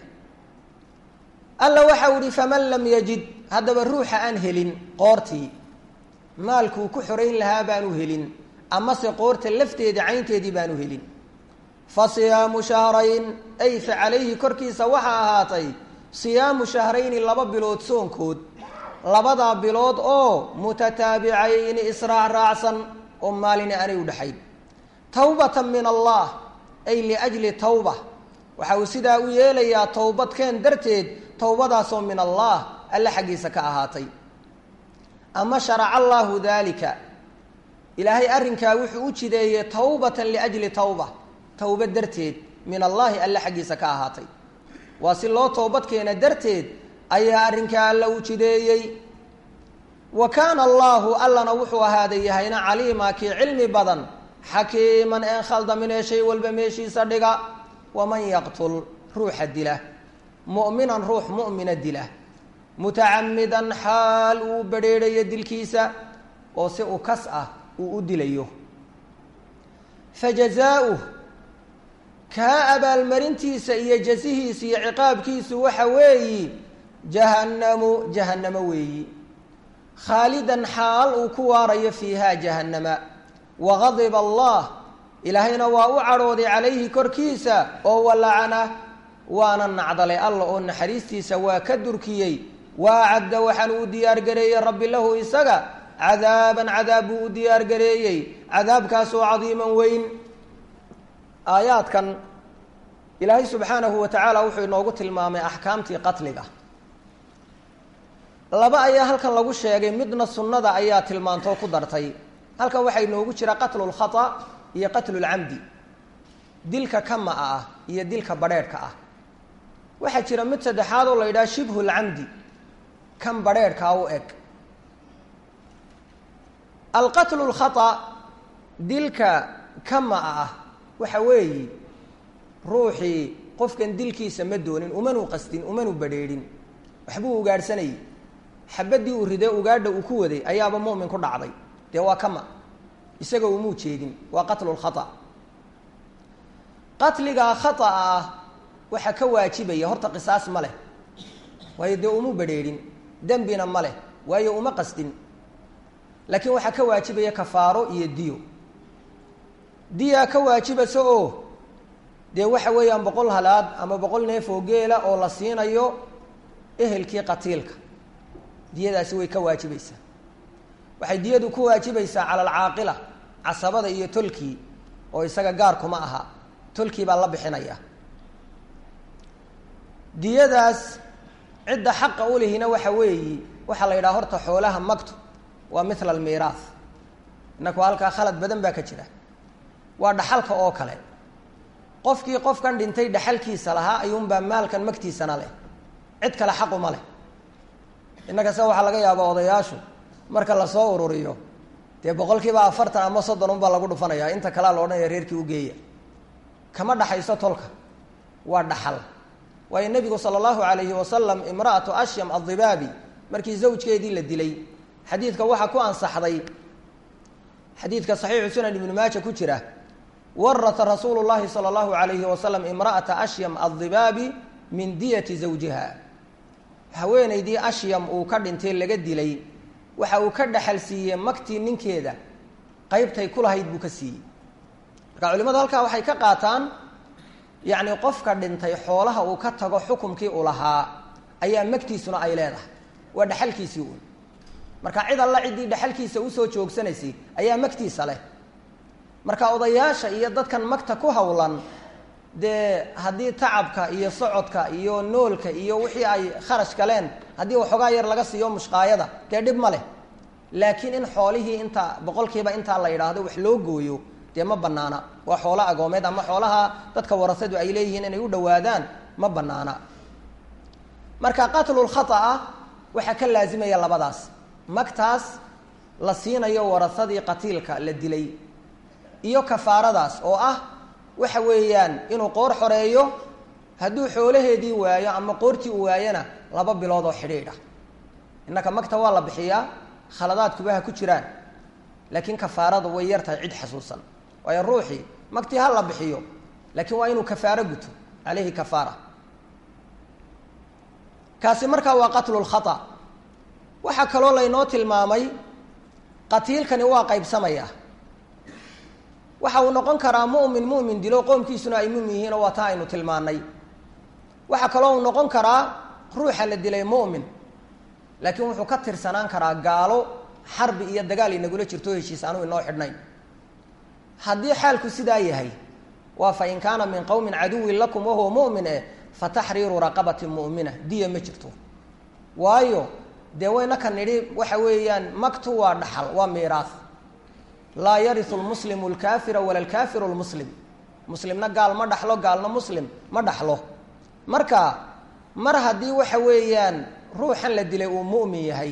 alla waxa u ihi faman lam yajid haddaba ruuxa aan helin qoortii maalkuu ku xorayn lahaa baanu helin amase qoorta lafteeda caynteedii baanu helin fa siyaamu shahrayn ay fa calayhi korkiisa waxaa ahaatay siyaamu shahrayni laba bilood soonkood labadaa bilood oo mutataabicayni israac raacsan oo maalina aanay u dhexayn tawbatan min allah ay liajli tawba waxa uu sidaa u yeelayaa towbadkeen darteed towbadaasoo min allah alle xaggiisa ka ahaatay ama sharaca allaahu daalika ilaahay arrinkaa wuxuu u jideeyey tawbatan liajli tawba towba darteed min allaahi alle xaggiisa ka ahaatay waa si loo toobadkeena darteed ayaa arrinkaa alla u jideeyey wa kaana allaahu allana wuxuu ahaaday yahayna caliima kii cilmi badan xakiiman een khaldaminee shay walba meeshiisa dhiga waman yaqtul ruuxa dila mu'minan ruux mu'mina dila mutacamidan xaal uu badrheedhayo dilkiisa oo si u kas ah uu u dilayo fajazaauh kaa abaalmarintiisa iyo jasihiisa iyo ciqaabkiisu waxa weeyi jahannamu jahannamo weeyi khaalidan xaal uu ku waarayo fiihaa jahannama wagadiba allah ilaahayna waa u cadhooday calayhi korkiisa oo walacana waana nacdalay alla oo naxariistiisa waa ka durkiyey waa cadda waxaan uu diyaargareeyey rabbi lahu isaga cadaaban cadaab buu u diyaargareeyey cadaabkaasoo cadiiman weyn aayaadkan ilaahay subxaanahu wa tacaala wuxuu inoogu tilmaamay axkaamtii qatliga laba ayaa halkan lagu sheegay midna sunnada ayaa tilmaantoo ku dartay halkan waxaa inoogu jira qatlu lkhata iyo qatlu lcamdi dilka kama-a ah iyo dilka badrheedhka ah waxaa jira mid saddexaad oo la yidhaha shibhu lcamdi kan badrheedhkaa u eg alqatlu lkhata dilka kama-a ah waxa weeyi ruuxii qofkan dilkiisa ma doonin umanu qastin umanu badrheedhin waxbuu ugaadhsanayay xabadii uu ridee ugaadha uu ku waday ayaaba mu'min ku dhacday dee waa kama isaga umuu jeedin waa qatlu lkhata qatligaa khata'a ah waxaa ka waajibaya horta qisaas ma leh waayo dee umu badrheedhin dembina ma leh waayo uma qastin laakiin waxaa ka waajibaya kafaaro iyo diyo diyaa ka waajibaysa oo dee waxa weeyaan boqol halaad ama boqol neef oo geela oo la siinayo ehelkii qatiilka diyadaasi way ka waajibaysaa waxay diyadu ku waajibaysaa cala alcaaqila casabada iyo tolkii oo isaga gaar kuma aha tolkii baa la bixinaya diyadaas cidda xaqa u lihina waxa weeyi waxaa la yidhaha horta xoolaha magtu waa mithla almiiraah inaku halkaa khalad badan baa ka jira waa dhaxalka oo kale qofkii qofkan dhintay dhaxalkiisa lahaa ayuunbaa maalkan magtiisana leh cid kale xaquma leh innakase waxaa laga yaabaa odayaashu marka lasoo ururiyo dee boqolkiiba afartan ama soddon unbaa lagu dhufanaya inta kalea la odhanaya reerkii u geeya kama dhaxayso tolka waa dhaxal waayo nebigu sala allahu alayhi wasalam imra'atu ashyam addibaabi markii zawjkeedii la dilay xadiidka waxaa ku ansaxday xadiidka saxiixu sunan ibnu maaja ku jira warata rasuulu llahi sala allahu alayhi wasalam imra'ata ashyam addibaabi min diyati zawjiha haweenaydii ashyam uu ka dhintay laga dilay waxa uu ka dhaxal siiyey magtii ninkeeda qeybtay ku lahayd buu ka siiyey marka culimadu halkaa waxay ka qaataan yacni qofka dhintay xoolaha uu ka tago xukumkii u lahaa ayaa magtiisuna ay leedahay waa dhaxalkiisii uun marka cid alla ciddii dhaxalkiisa usoo joogsanaysay ayaa magtiisa leh marka odayaasha iyo dadkan magta ku howlan dee haddii tacabka iyo socodka iyo noolka iyo wixii ay kharash galeen haddii waxoogaa yar laga siiyo mushqaayada dee dhib ma leh laakiin in xoolihii inta boqolkiiba intaa la yidhaahdo wax loo gooyo dee ma banaana waa xoolo agoomeed ama xoolaha dadka warasadu ay leeyihiin inay u dhawaadaan ma banaana marka qatlulkhaطa waxaa ka laazimaya labadaas magtaas la siinayo warasadii qatiilka la dilay iyo kafaaradaas oo ah waxa weeyaan inuu qoor xoreeyo hadduu xoolaheedii waayo ama qoortii u waayona laba bilood oo xidhiidh ah innaka magta waa la bixiyaa khaladaadkuba ha ku jiraan laakiin kafaarada way yar tahay cid xasuusan waayo ruuxii magtii ha la bixiyo laakiin waa inuu kafaaro guto caleyhi kafaara kaasi markaa waa qatlu lkhata waxaa kaloo laynoo tilmaamay qatiilkani waa qaybsamaya waxa uu noqon karaa mu'min mu'min dilo qoomkiisuna ay mumin yihiin oo waa taa aynu tilmaanay waxaa kaloo uu noqon karaa ruuxa la dilay mu'min laakiin wuxuu ka tirsanaan karaa gaalo xarbi iyo dagaal inagula jirto heshiis aanu inoo xidhnayn haddii xaalku sidaa yahay waa fa in kaana min qowmin caduwin lakum wahuwa mu'min eh fa taxriiru raqabatin mu'mina diya ma jirto waayo dee wayna ka nidhi waxa weeyaan maktu waa dhaxal waa miiraas laa yariu lmuslimu lkaafira wala lkaafiru lmuslim muslimna gaal ma dhaxlo gaalna muslim ma dhaxlo marka mar haddii waxa weeyaan ruuxan la dilay uu mu'min yahay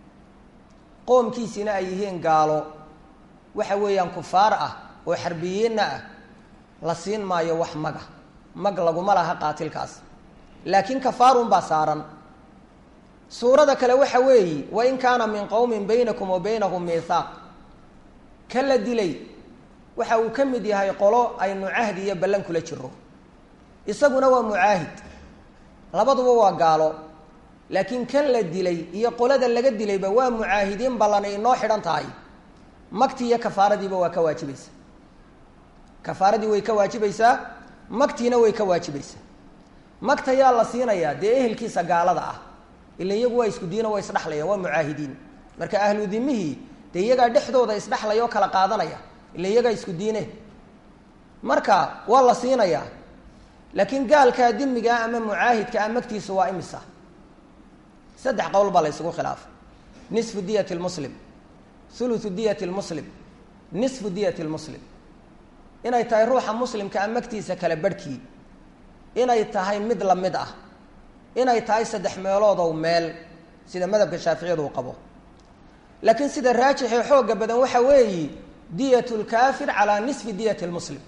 qoomkiisina ay yihiin gaalo waxa weeyaan kufaar ah oo xarbiyiinna ah la siin maayo wax maga mag laguma laha qaatilkaas laakiin kafaarun baa saaran suurada kale waxa weeyi wain kaana min qowmin baynakum wa baynahum miithaaq ka la dilay waxa uu ka mid yahay qolo aynu cahdi iyo ballan kula jiro isaguna waa mucaahid labaduba waa gaalo laakiin kan la dilay iyo qolada laga dilayba waa mucaahidiin ballanay inoo xidhan tahay magtii iyo kafaaradiiba waa ka waajibaysaa kafaaradii way ka waajibaysaa magtiina way ka waajibaysaa magta yaa la siinayaa dee ehelkiisa gaalada ah ila iyagu waa isku diino waa isdhexlayaan waa mucaahidiin marka ahlu dimihii dee iyagaa dhexdooda isdhexlaya oo kala qaadanaya ila iyagaa isku diine marka waa la siinayaa laakiin gaalkaa dimigaa ama mucaahidka a magtiisu waa imisa saddex qowl baa la ysugu khilaafay nisfu diyat lmuslim thuluthu diyat lmuslim nisfu diyat lmuslim inay tahay ruuxa muslimka a magtiisa kala barhkii inay tahay mid la mid ah inay tahay saddex meeloodow meel sida madhabka shaaficiyadu uu qabo laakiin sida raajixee xooga badan waxa weeyi diyat lkaafir calaa nisfi diyat lmuslim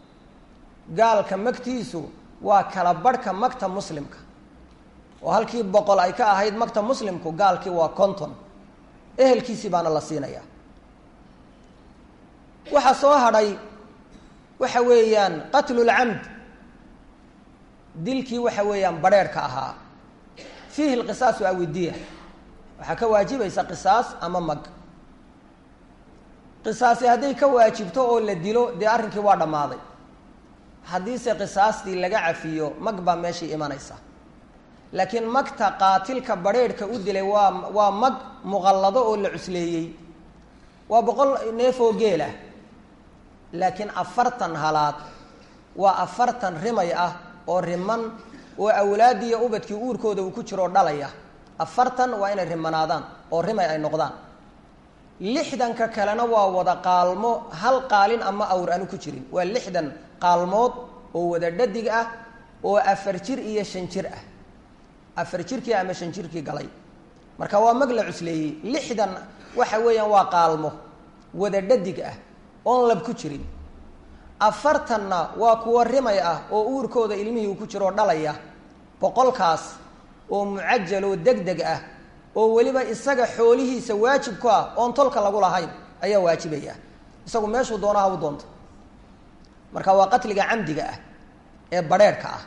gaalka magtiisu waa kala barhka magta muslimka oo halkii boqol ay ka ahayd magta muslimku gaalkii waa conton ehelkiisii baana la siinaya waxaa soo hadhay waxa weeyaan qatlulcamd dilkii waxa weeyaan badrheerhka ahaa fiihi lqisaasu awidiya waxaa ka waajibaysa qisaas ama mag qisaasi hadday ka waajibto oo la dilo dee arrinkii waa dhammaaday haddiise qisaastii laga cafiyo mag baa meeshii imanaysa laakiin magta qaatilka badrheerhka u dilay waa waa mag muqallado oo la cusleeyey waa boqol neef oo geel ah laakiin afartan halaad waa afartan rimay ah oo riman oo awlaadiiyo ubadkii uurkooda uu ku jiroo dhalaya afartan waa inay rimanaadaan oo rimay ay noqdaan lixdanka kalena waa wada qaalmo hal qaalin ama awr aanu ku jirin waa lixdan qaalmood oo wada dhadig ah oo afar jir iyo shan jir ah afar jirkii ama shan jirkii galay marka waa mag la cusleeyey lixdan waxa weeyaan waa qaalmo wada dhadig ah oon lab ku jirin afartanna waa kuwa rimay ah oo uurkooda ilmihii uu ku jiroo dhalaya boqolkaas oo mucajal oo deg deg ah oo weliba isaga xoolihiisa waajib ku ah oon tolka lagu lahayn ayaa waajibaya isagu meeshuu doonaha u doonto marka waa qatliga camdiga ah ee badrheerhka ah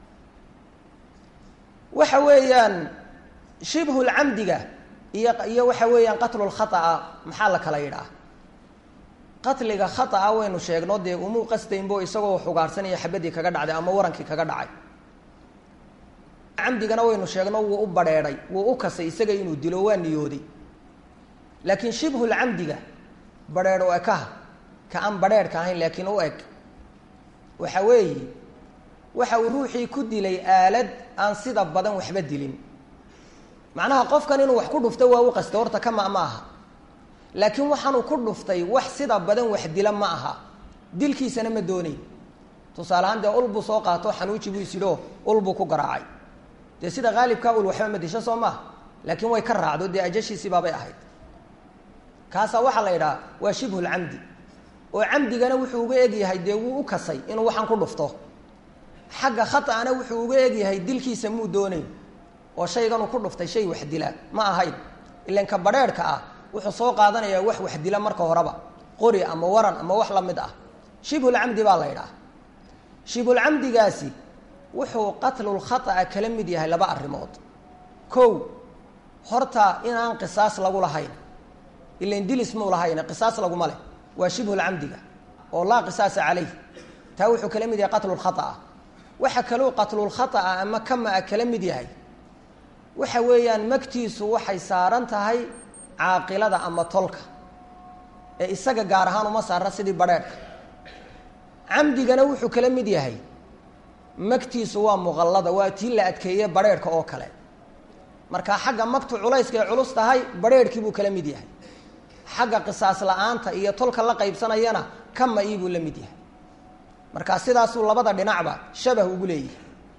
waxa weeyaan shibhulcamdiga iyo iyo waxa weeyaan qatlulkhaطa maxaa la kala yidhaah qatliga khaطa waynu sheegno dee umuu qastaynbo isagoo xugaarsanaya xabadii kaga dhacday ama warankii kaga dhacay camdigana waynu sheegno wuu u badrheedhay wuu u kasay isaga inuu dilo waa niyooday laakiin shibhulcamdiga badrheedh u ekaha ka aan badrheerhka ahayn laakiin u eg waxa weeye waxa uu ruuxii ku dilay aalad aan sida badan waxba dilin macnaha qofkan inuu wax ku dhufto waa u qasta horta kama ma aha laakiin waxaanuu ku dhuftay wax sida badan wax dila ma aha dilkiisana ma doonayn tusaale ahaan dee ul buu soo qaato xanuuji buu isidhoo ul buu ku garaacay dee sida haalibkaa ul waxba ma disho soo maaha laakiin way ka raacdo dee ajashiisii baabay ahayd kaasaa waxaa la yidhaha waa shibhulcamdi oo camdigana wuxuu uga egyahay dee wuu u kasay inuu waxaan ku dhufto xagga khata'ana wuxuu uga egyahay dilkiisa muu doonayn oo shayganuu ku dhuftay shay wax dila ma ahayn ilan ka badrheerhka ah wuxuu soo qaadanayaa wax wax dila marka horeba qori ama waran ama wax la mid ah shibhulcamdi baa la yidhaha shibhulcamdigaasi wuxuu qatlulkhata'a kala mid yahay laba arrimood kow horta inaan qisaas lagu lahayn ilan dilis muu lahayn qisaas laguma leh waa shibhulcamdiga oo laa qisaasa calayh taa wuxuu kala mid yahay qatlulkhata'a waxa kaluu qatlulkhata'a ama kama-a kala mid yahay waxa weeyaan magtiisu waxay saaran tahay caaqilada ama tolka ee isaga gaar ahaan uma saara sidii badrheerhka camdigana wuxuu kala mid yahay magtiisu waa muqallada waa tii la adkeeye badrheerhka oo kale marka xagga magtu culayska ay culus tahay badrheerhkii buu kala mid yahay xagga qisaas la-aanta iyo tolka la qaybsanayana kama ii buu la mid yahay marka sidaasuu labada dhinacba shabah ugu leeyahay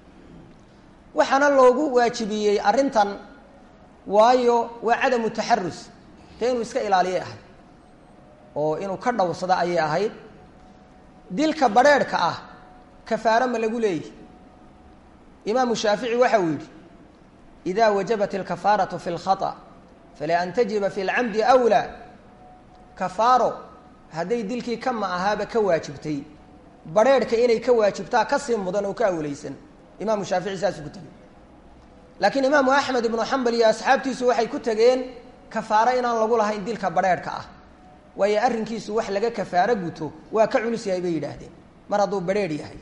waxaana loogu waajibiyey arrintan waayo waa cadamu taxarus dee inuu iska ilaaliyay ahayd oo inuu ka dhowrsado ayay ahayd dilka badrheerhka ah kafaaro ma lagu leeyahy imaamu shaafici waxa uu yidhi ida wajabat alkafaaratu fi lkhata fala an tajiba fi lcamdi awlaa kafaaro hadday dilkii kama ahaaba ka waajibtay badrheerhka inay ka waajibtaa kasii mudan oo ka awleysan imaamu shaafici saasuu ku tegey laakiin imaamu axmed ibnu xambal iyo asxaabtiisu waxay ku tegeen kafaaro inaan lagu lahayn dilka badrheerhka ah waayo arrinkiisu wax laga kafaaro guto waa ka culus yahay bay yidhaahdeen mar hadduu badrheer yahay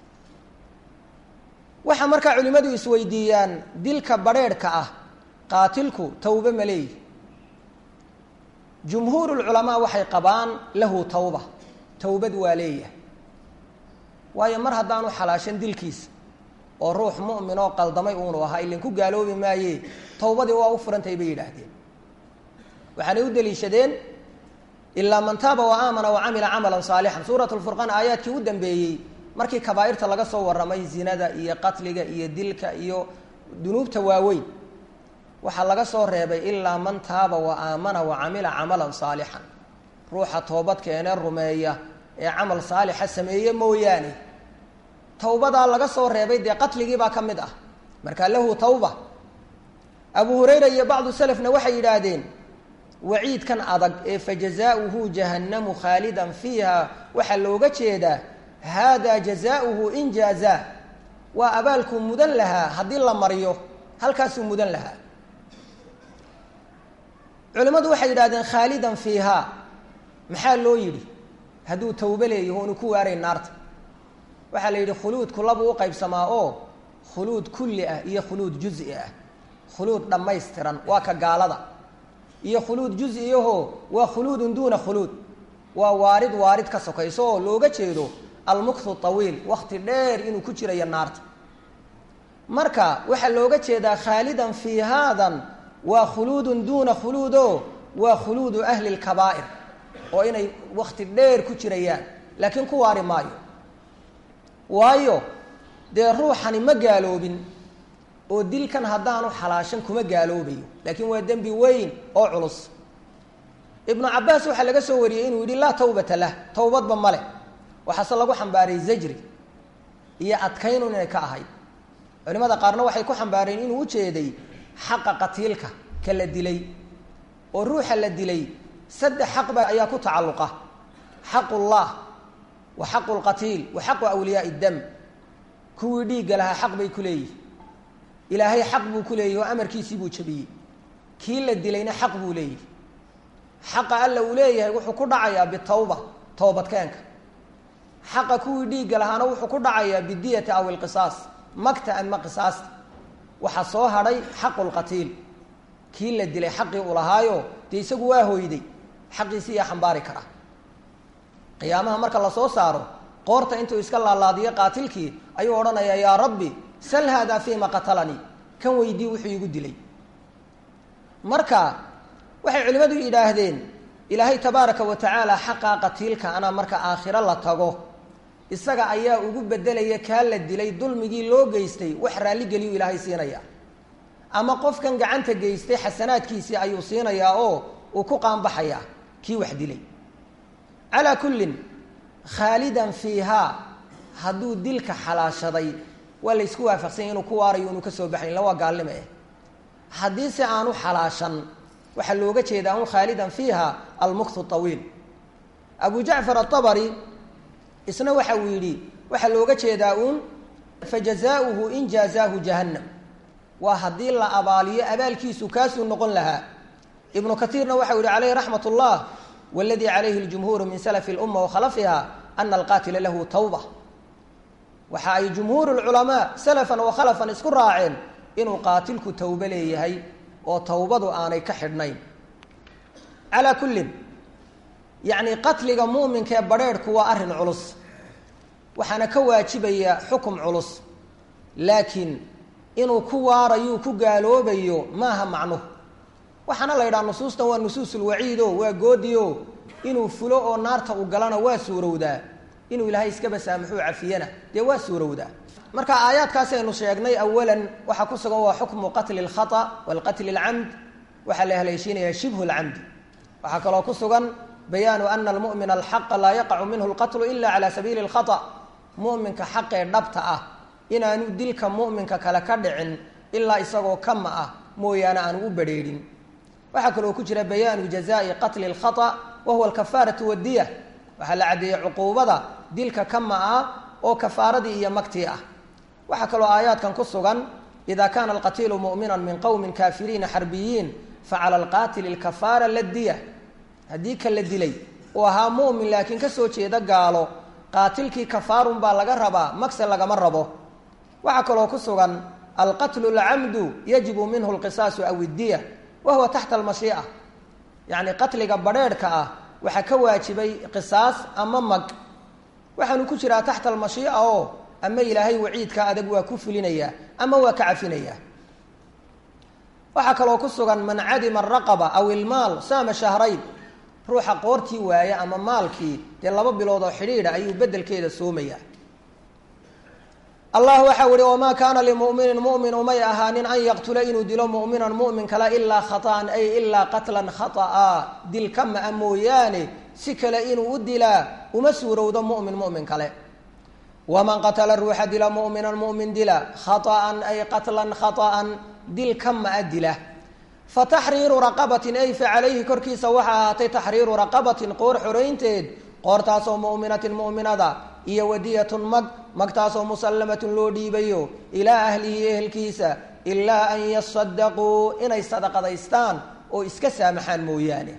waxaa markaa culimmadu isweydiiyaan dilka badrheerhka ah qaatilku tawbe ma leeyihi jumhuurulculamaa waxay qabaan lahu tawba tawbad waa leeyahay waayo mar haddaanu xalaashan dilkiisa oo ruux mu'min oo qaldamay uunu ahaa ilin ku gaaloobi maaye tawbadii waa u furantahay bay yidhaahdeen waxaanay u daliishadeen ilaa man taaba wa aamana wa camila camalan saalixan suurat lfurqaan aayaadkii u dambeeyey markii kabaa'irta laga soo warramay zinada iyo qatliga iyo dilka iyo dunuubta waaweyn waxaa laga soo reebay ilaa man taaba wa aamana wa camila camalan saalixan ruuxa toobad keenee rumeeya ee camal saalixa sameeye mooyaane tawbadaa laga soo reebay dee qatligiibaa ka mid ah markaa lahu tawba abu hurayra iyo bacdu selefna waxay yidhaahdeen waciidkan adag ee fajazaauhu jahannamu khaalidan fiiha waxaa looga jeedaa hada jazaauhu in jaazaa waa abaalkuu mudan lahaa haddii la mariyo halkaasuu mudan lahaa culimmadu waxay yidhahdeen khaalidan fiihaa maxaa loo yidhi hadduu tawbe leeyaho onu ku waaray naarta waxaa la yidhi khuluudku labuu u qaybsamaa oo khuluud kulli ah iyo khuluud juzi ah khuluud dhammaystiran waa ka gaalada iyo khuluud juzi-yaho waa khuluudun duuna khuluud waa waarid waarid ka sokayso oo looga jeedo almukthu tawiil wakti dheer inuu ku jirayo naarta marka waxaa looga jeedaa khaalidan fii haadan waa khuluudun duuna khuluudo waa khuluudu ahli lkabaa'ir oo inay wakti dheer ku jirayaan laakiin ku waari maayo waayo dee ruuxani ma gaaloobin oo dilkan haddaanu xalaashan kuma gaaloobayo laakiin waa dembi weyn oo culus ibnu cabaas waxaa laga soo wariyey inuu yidhi laa tawbata lah towbadba male waxaase lagu xambaaray zajri iyo adkaynun inay ka ahayd culimada qaarna waxay ku xambaareen inuu ujeeday xaqa qatiilka ka la dilay oo ruuxa la dilay saddex xaqba ayaa ku tacalluqa xaqu llah wa xaqu lqatiil wa xaqu awliyaai dam kuwii dhiigga lahaa xaq bay ku leeyihi ilaahay xaq buu ku leeyahi oo amarkiisii buu jabiyey kii la dilayna xaq buu leeyahi xaqa alla uu leeyahay wuxuu ku dhacayaa bitawba toobadkeenka xaqa kuwii dhiigga lahaana wuxuu ku dhacayaa bidiyati aw ilqisaas magta ama qisaasta waxaa soo hadhay xaqu lqatiil kii la dilay xaqii uu lahaayo dee isagu waa hoyday xaqiisii yaa xambaari kara qiyaamaha marka lasoo saaro qoorta intuu iska laalaadiyo qaatilkii ayuu odhanayaa yaa rabbi sal haadaa fiima qatalanii kan weydii wuxuu igu dilay marka waxay culimmadu yidhaahdeen ilaahay tabaaraka wa tacaala xaqaa qatiilka ana marka aakhiro la tago isaga ayaa ugu bedelaya kaa la dilay dulmigii loo geystay wax raalligeliyu ilaahay siinaya ama qofkan gacanta geystay xasanaadkiisii ayuu siinayaa oo uu ku qaanbaxayaa kii wax dilay calaa kullin khaalidan fiihaa hadduu dilka xalaashaday waa la ysku waafaqsanya inuu ku waarayo inuu ka soo baxayn la waa gaalnimo eh haddii se aanu xalaashan waxaa looga jeedaa un khaalidan fiiha almukthu tawiil abu jacfar atabari isna waxa uu yidhi waxaa looga jeedaa uun fajazaauhu in jaazaahu jahannam waa haddii la abaaliyo abaalkiisu kaasuu noqon lahaa ibnu katiirna waxa u yihi calayhi raxmat ullah waladii calayhi ljumhuuru min salafi lumma wakhalafiha ana alqaatila lahu tawba waxa ay jumhuur lculamaa salafan wa khalafan isku raaceen inuu qaatilku tawbo leeyahay oo tawbadu aanay ka xidhnayn calaa kullin yacni qatliga muuminkaee badrheerhku waa arrin culus waxaana ka waajibaya xukum culus laakiin inuu ku waarayuu ku gaaloobayo maaha macnuhu waxaana la yidhaha nusuustan waa nusuusulwaciido waa goodiyo inuu fulo oo naarta u galana waa suurowdaa inuu ilaahay iskaba saamaxuu cafiyana dee waa suurowdaa marka aayaadkaasi aynu sheegnay awalan waxaa ku sugan waa xukmu qatli اlkhata walqatli اlcamd waxaa la haleeshiinayaa shibhu اlcamdi waxaa kaloo ku sugan bayaanu ana almu'mina alxaqa laa yaqacu minhu اlqatlu ila cala sabiili اlkhata mu'minka xaqee dhabta ah inaanu dilka mu'minka kale ka dhicin ilaa isagoo kama ah mooyaane aanu u badrheedhin waxaa kaloo ku jira bayaanu jazaa'i qatli اlkhata wa huwa alkafaaratu wadiya waxaa la caddeeyey cuquubada dilka kama ah oo kafaaradii iyo magtii ah waxaa kaloo aayaadkan ku sugan ida kaana alqatiilu mu'mina min qowmin kaafiriina xarbiyiin facala alqaatili lkafaara ladiya haddii ka la dilay uu ahaa mu'min laakiin kasoo jeeda gaalo qaatilkii kafaarun baa laga rabaa magse lagama rabo waxaa kaloo ku sugan alqatlu lcamdu yajibu minhu lqisaasu aw iddiya wa huwa taxta almashii'a yacni qatliga badrheerhka ah waxaa ka waajibay qisaas ama mag waxaanu ku jiraa taxta almashii'a oo ama ilaahay waciidka adag waa ku fulinayaa ama waa ka cafinayaa waxaa kaloo ku sugan man cadima araqaba aw ilmaal saama shahrayn ruuxa qoortii waaya ama maalkii dee laba bilood oo xidhiidha ayuu bedelkeeda soomayaa allah waxau ihi wamaa kaana limuminin mumin umay ahaanin an yaqtula inuu dilo muminan mumin kale ilaa khaطa'an ay ilaa qatlan khata'a dil ka ma-a mooyaane si kale inuu u dilaa uma suurowdo mumin mumin kale waman qatala ruuxa dila muminan mumin dila khaطa'an ay qatlan khaطa'an dil ka ma-a dila fataxriiru raqabatin ay fa calayhi korkiisa waxaa ahaatay taxriiru raqabatin qoor xoraynteed qoortaasoo mu'minatin mu'minada iyo wadiyatun mag magtaasoo musallamatun loo dhiibayo ilaa ahlihi ehelkiisa ilaa an yasadaquu inay sadaqadaystaan oo iska saamaxaan mooyaane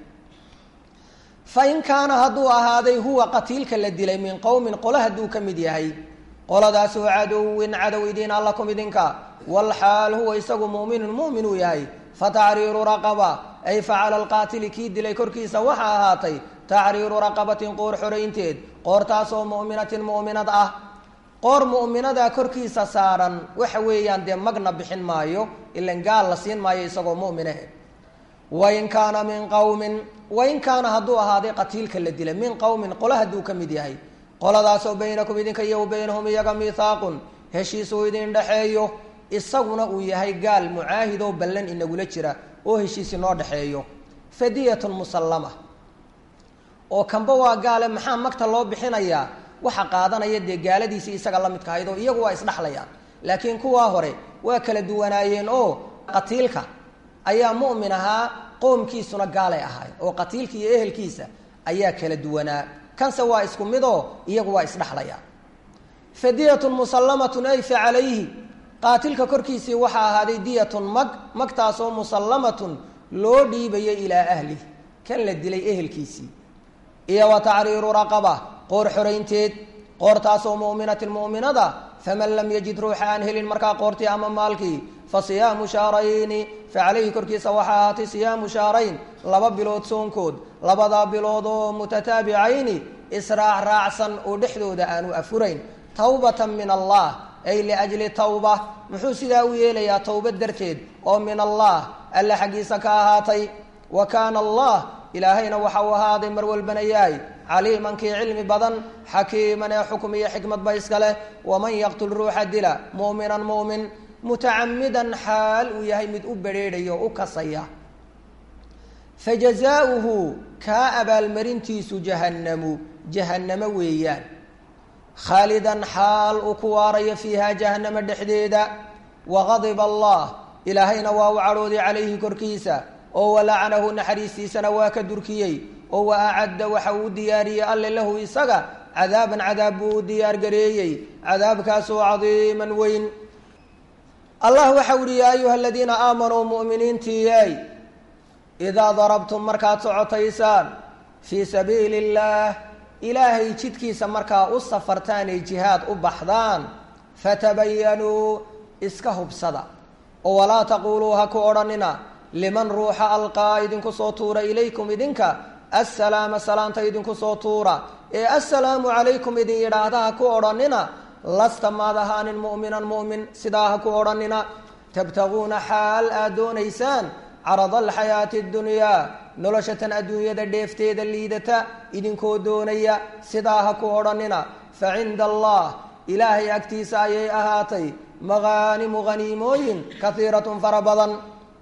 fa in kaana hadduu ahaaday huwa qatiilka la dilay min qowmin qolo hadduu ka mid yahay qoladaasoo cadowin cadow idiin allakum idinka walxaal huwa isagu mu'minun mu'min uu yahay fataxriiru raqaba ay facala alqaatili kii dilay korkiisa waxaa ahaatay taxriiru raqabatin qoor xoraynteed qoortaasoo mu'minatin mu'minad ah qoor mu'minada korkiisa saaran waxa weeyaan dee magna bixin maayo ilan gaal la siin maayo isagoo mu'minahe wain kaana min qowmin wain kaana hadduu ahaaday qatiilka la dilay min qowmin qolo hadduu ka mid yahay qoladaasoo baynakum idinka iyo baynahum iyaga mihaaqun heshiis uu idin dhexeeyo isaguna uu yahay gaal mucaahidoo ballan inagula jira oo heshiis inoo dhexeeyo fadiyatun musallama oo kanba waa gaale maxaa magta loo bixinayaa waxa qaadanaya dee gaaladiisii isaga la midka ahayd oo iyagu waa isdhexlayaan laakiin kuwaa hore waa kala duwanaayeen oo qatiilka ayaa mu'min ahaa qoomkiisuna gaalay ahaay oo qatiilka iyo ehelkiisa ayaa kala duwanaa kanse waa isku midoo iyagu waa isdhexlayaan fadiyatun musallamatun ay fa calayhi qaatilka korkiisii waxaa ahaaday diyatun mag magtaasoo musallamatun loo dhiibayo ilaa ahlih kan la dilay ehelkiisii iyo wa tacriiru raqaba qoor xoraynteed qoortaasoo mu'minatin mu'minada faman lam yajid ruuxa aan helin markaa qoortii ama maalkii fa siyaamu shahrayni fa calayhi korkiisa waxaa ahaatay siyaamu shahrayn laba bilood soonkood labadaa bilood oo mutataabicayni israac raacsan oo dhexdooda aanu afurayn tawbatan min allah ay liajli tawba muxuu sidaa u yeelayaa towbad darteed oo min allah alle xaggiisa ka ahaatay wa kaana allah ilaahayna waxa uu ahaaday mar walbana yahay caliiman kii cilmi badan xakiiman ee xukm iyo xikmadba iska leh waman yaqtul ruuxa dila mu'minan mu'min mutacamidan xaal uu yahay mid u bedrheedhaya o u kasaya fajazaauhu kaa abaalmarintiisu jahannamu jahannamo weeyaan khaalidan xaal uu ku waarayo fiiha jahannama dhexdeeda waqadiba allah ilaahayna waa u cadhooday calayhi korkiisa oo walacanahu naxariistiisana waa ka durkiyey oo wa acadda waxa uu diyaariyey alle lahu isaga cadaaban cadaab buu u diyaargareeyey cadaabkaasoo cadiiman weyn allah waxa u yihi yaa ayuha aladiina aamanuu mu'miniintiiyey idaa darabtum markaad socotaysaan fii sabiili illaah ilaahay jidkiisa markaa u safartaan ay jihaad u baxdaan fatabayanuu iska hubsada oo walaa taquuluu ha ku odhanina liman ruuxa alqaa idinku soo tuura ilaykum idinka assalaama salaanta idinku soo tuura ee assalaamu calaykum idin yidhaahda ha ku odhanina lasta maad ahaanin mu'minan mu'min sidaa ha ku odhanina tabtaguuna xaal aad doonaysaan carada alxayaati اddunyaa noloshatan adduunyada dheefteeda liidata idinkoo doonaya sidaa ha ku odhanina fa cinda allah ilaahay agtiisa ayay ahaatay maqaanimu haniimooyin kahiiratun fara badan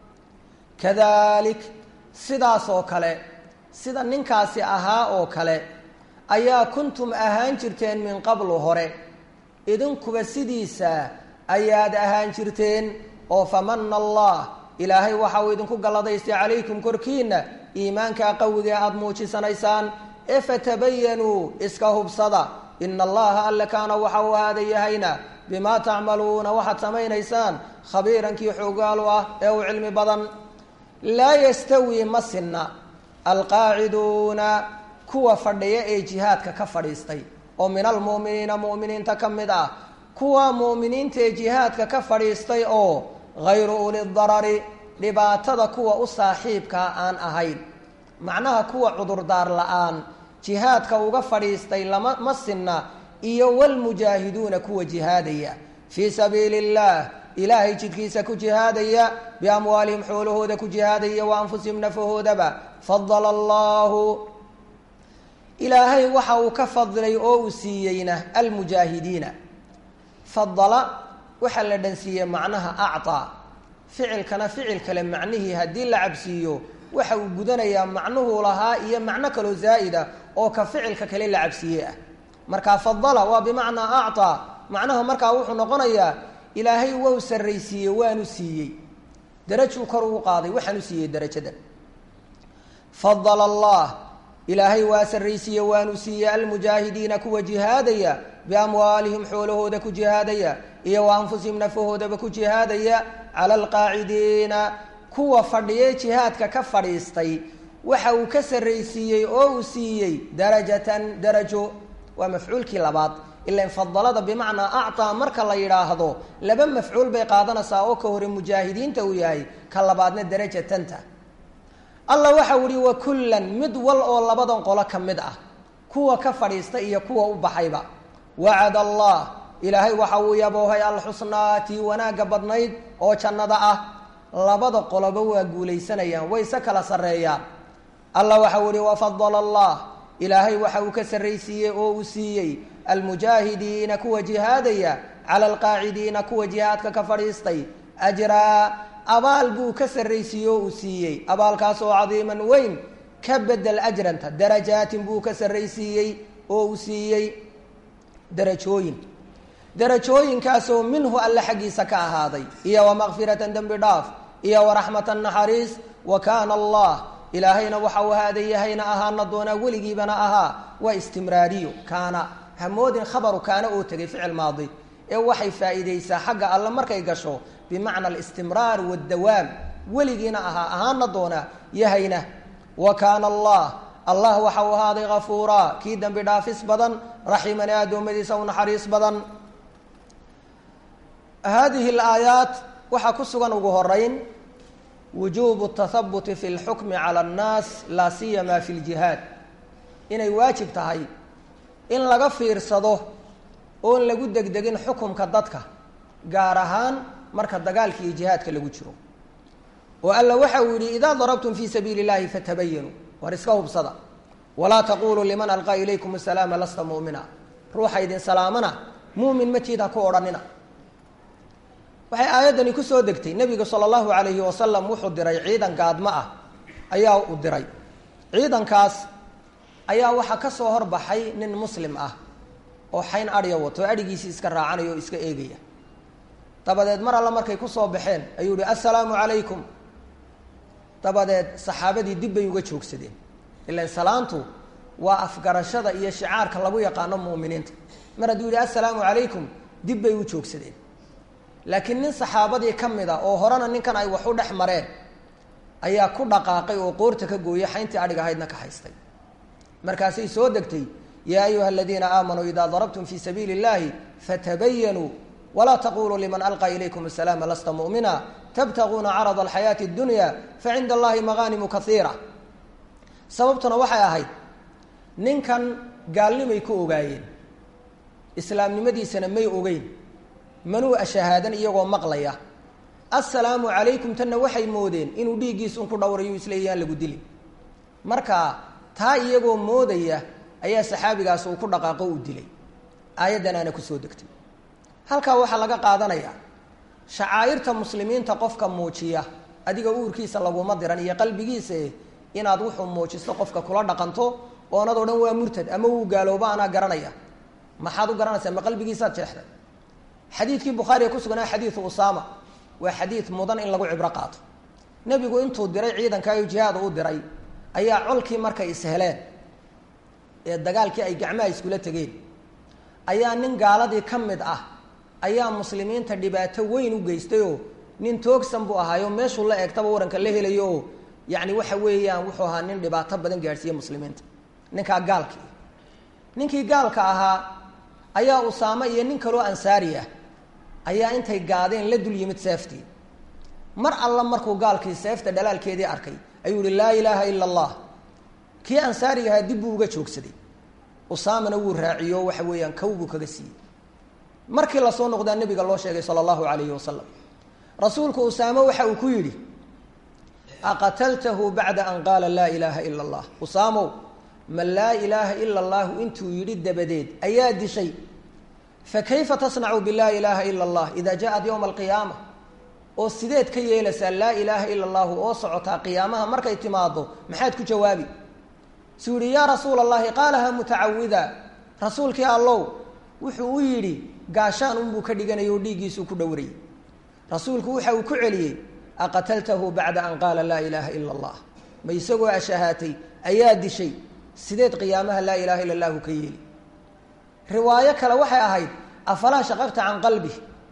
kadalik sidaas oo kale sida ninkaasi ahaa oo kale ayaa kuntum ahaan jirteen min qablu hore idinkuba sidiisa ayaad ahaan jirteen oo famana allah ilaahay waxa uu idinku galladaystay calaykum korkiina iimaankaa qawiga aada muujisanaysaan ee fatabayanuu iska hubsada ina allaha alle kaana waxa uu ahaada yahayna bimaa tacmaluuna waxaad samaynaysaan khabiirankii xoogaalu ah ee uu cilmi badan laa yastawii ma sinna alqaaciduuna kuwa fadhiya ee jihaadka ka fadhiistay oo min almu'miniina mu'miniinta ka mid ah kuwa mu'miniinta ee jihaadka ka fadhiistay oo hayru uli darari dhibaatada kuwa u saaxiibkaa aan ahayn macnaha kuwa cudurdaar la-aan jihaadka uga fadhiistay lama ma sinna iyo walmujaahiduuna kuwa jihaadaya fii sabiili illaah ilaahay jidkiisa ku jihaadaya biamwaalihim xoolahooda ku jihaadaya wa anfusihim nafahoodaba fadala allahu ilaahay waxa uu ka fadlay oo uu siiyeyna almujaahidiina fadala waxaa la dhansiiyey macnaha acطaa ficilkana ficil kale macnihii haddii la cabsiiyo waxa uu gudanayaa macnuhuu lahaa iyo macno kaloo zaa'ida oo ka ficilka kale la cabsiiye ah marka fadala waa bimacnaa acطaa macnaha markaa wuxuu noqonayaa ilaahay wau sarraysiiyey waanu siiyey darajuu kor ugu qaaday waxaanu siiyey darajadan fadala allah ilaahay waa sarraysiiye waanu siiyey almujaahidiina kuwa jihaadaya biamwaalihim xoolahooda ku jihaadaya iyo wa anfusihim nafahoodaba ku jihaadaya cala alqaacidiina kuwa fadhiye jihaadka ka fadhiistay waxa uu ka sarraysiiyey oo uu siiyey darajatan darajo waa mafcuulkii labaad ilan fadalada bimacnaa acطaa marka la yidhaahdo laba mafcuul bay qaadanaysaa oo ka hore mujaahidiinta uu yahay ka labaadna darajatanta allah waxau ihi wa kullan mid wal oo labadan qolo ka mid ah kuwa ka fadhiista iyo kuwa u baxayba wacad allah ilaahay waxa uu yaboohay alxusnaa tii wanaagga badnayd oo jannada ah labada qoloba waa guulaysanayaan wayse kala sarreeyaan allah waxau ihi wafadala allah ilaahay waxa uu ka sarraysiiyey oo uu siiyey almujaahidiina kuwa jihaadaya cala alqaacidiina kuwa jihaadka ka fadhiistay ajraa abaal buu ka sarraysiiyey oo uu siiyey abaalkaas oo cadiiman weyn ka bedel ajranta darajaatin buu ka sarraysiiyey oo uu siiyey darajooyin darajooyinkaasoo minhu alle xaggiisa ka ahaaday iyo wamakfiratan dembi dhaaf iyo waraxmatan naxariis wa kaana allah ilaahayna waxa uu ahaada yahayna ahaana doonaa weligiibana ahaa waa istimraariyo kaana hamoodin khabaru kaana oo tegay ficil maadi ee waxay faa'iidaysaa xagga alle markay gasho bimacna alistimraar wadawaam weligiina ahaa ahaana doonaa yahayna wa kaana allah allah waxa uu ahaaday kafuuraa kii dembi dhaafis badan raximan ee addoommadiisa u naxariis badan haadihi alaayaat waxaa ku sugan ugu horeyn wujuubu tahabuti fi lxukmi cala annaas laa siyama fi ljihaad inay waajib tahay in laga fiirsado oon lagu degdegin xukumka dadka gaar ahaan marka dagaalka iyo jihaadka lagu jiro oo alla waxa uu yidhi idaa darabtum fii sabiili اllahi fatabayanuu war iska hubsada walaa taquluu liman alqaa ilaykum asalaama lasta mu'mina ruuxa idin salaamana muumin matiid ha ku odhanina waxay aayaddani kusoo degtay nebigu sala allahu alayhi wasalam wuxuu diray ciidan gaadmo ah ayaa u diray ciidankaas ayaa waxaa ka soo horbaxay nin muslim ah oo xayn adhya wato oo adhigiisii iska raacanaya oo iska eegaya dabadeed mar alla markay kusoo baxeen ayuu yihi assalaamu calaykum dabadeed saxaabadii dib bay uga joogsadeen ilan salaantu waa afgarashada iyo shicaarka lagu yaqaano mu'miniinta mar hadduu yihi assalaamu calaykum dib bay u joogsadeen laakiin nin saxaabadii ka mid a oo horena ninkan ay wax u dhex mareen ayaa ku dhaqaaqay oo qoorta ka gooyay xayntii adhig ahaydna ka haystay markaasay soo degtay yaa ayuha aladiina aamanuu idaa darabtum fii sabiili اllahi fatabayanuu walaa taquluu liman alqaa ilaykum asalaama lasta mu'mina tabtaguuna carada alxayaati اdunya facinda allahi magaanimu kaiira sababtuna waxay ahayd ninkan gaalnimay ku ogaayeen islaamnimadiisana may ogeyn manuu ashahaadan iyagoo maqlaya assalaamu calaykum tanna waxay moodeen inuu dhiiggiis un ku dhowrayo isleeyaan lagu dilin marka taa iyagoo moodaya ayaa saxaabigaas uu ku dhaqaaqo uu dilay aayaddanaana kusoo degtay halkaa waxaa laga qaadanayaa shacaa'irta muslimiinta qofka muujiya adiga uurkiisa laguma diran iyo qalbigiisa inaad wuxuu muujisto qofka kula dhaqanto oonad o dhan waa murtad ama wuu gaalooba anaa garanaya maxaad u garanaysaa ma qalbigiisaad jeexday xadiidkii bukhaariga ku sugnaa xadiidu usaama waa xadiid mudan in lagu cibro qaato nebigu intuu diray ciidankaayo jihaada u diray ayaa colkii markay isheleen ee dagaalkii ay gacmaha iskula tegeen ayaa nin gaaladii ka mid ah ayaa muslimiinta dhibaato weyn u geystayoo nin toogsan buu ahaayo meeshuu la eegtaba waranka la helayo oo yacni waxa weeyaan wuxuu ahaa nin dhibaato badan gaadhsiiye muslimiinta ninkaa gaalkii ninkii gaalka ahaa ayaa usaame iyo nin kaloo ansaari ah ayaa intay gaadeen la dul yimid seeftii mar alla markuu gaalkii seefta dhalaalkeedii arkay ayuu yihi laa ilaaha ila allah kii ansaariga ahaa dib buu uga joogsaday usaamana wuu raaciyo waxa weeyaan kow buu kaga siiyey markii lasoo noqdaa nabiga loo sheegay sala allahu alayhi wasalam rasuulku usaame waxa uu ku yidhi aqataltahu bacda an qaala laa ilaaha ila allah usaamow ma laa ilaaha ila allahu intuu yidhi dabadeed ayaa dishay fakayfa tasnacu bilaa ilaaha ila allah ida jaaءat ywma alqiyaama oo sideed ka yeelaysaa laa ilaaha ila allahu oo socotaa qiyaamaha markay timaado maxaad ku jawaabi suu yihi yaa rasuula allahi qaalaha mutacawida rasuulkii allow wuxuu u yidhi gaashaan unbuu ka dhiganaya oo dhiiggiisuu ku dhowrayay rasuulku waxa uu ku celiyey aqataltahu bacda an qaala laa ilaaha ila allah ma isagoo ashahaatay ayaa dishay sideed qiyaamaha laa ilaha illa allahu ka yeeli riwaayo kale waxay ahayd afalaa shaqaqta can qalbi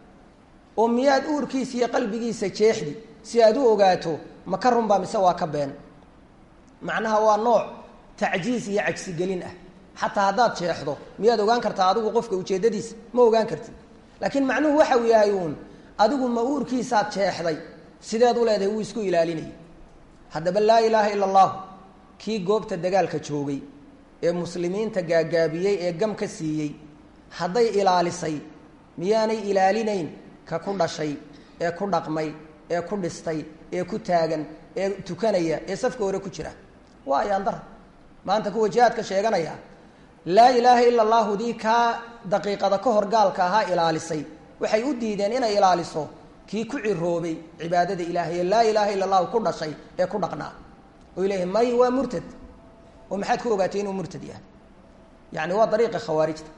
oo miyaad uurkiisa iyo qalbigiisa jeexdi si aad u ogaato ma ka runbaa mise waa ka been macnaha waa nooc tacjiis iyo cagsigelin ah xataa haddaad jeexdo miyaad ogaan kartaa adigu qofka ujeeddadiisa ma ogaan kartid laakiin macnuhu waxa uu yahay uun adigu ma uurkiisaad jeexday sideed u leedahay wuu isku ilaalinayay haddaba laa ilaaha ila allahu kii goobta dagaalka joogay ee muslimiinta gaagaabiyey ee gam ka siiyey hadday ilaalisay miyaanay ilaalinayn ka ku dhashay ee ku dhaqmay ee ku dhistay ee ku taagan ee tukanaya ee safka hore ku jira waa ayaandara maanta kuwa jihaadka sheeganaya laa ilaaha ila allahu dii kaa daqiiqada ka hor gaalka ahaa ilaalisay waxay u diideen inay ilaaliso kii ku ciroobay cibaadada ilaahay ee laa ilaaha ila allahu ku dhashay ee ku dhaqnaa oy leeyihin may waa murtad oo maxaad ku ogaatay inuu murtad yahay yani waa dariiqa khawaarijta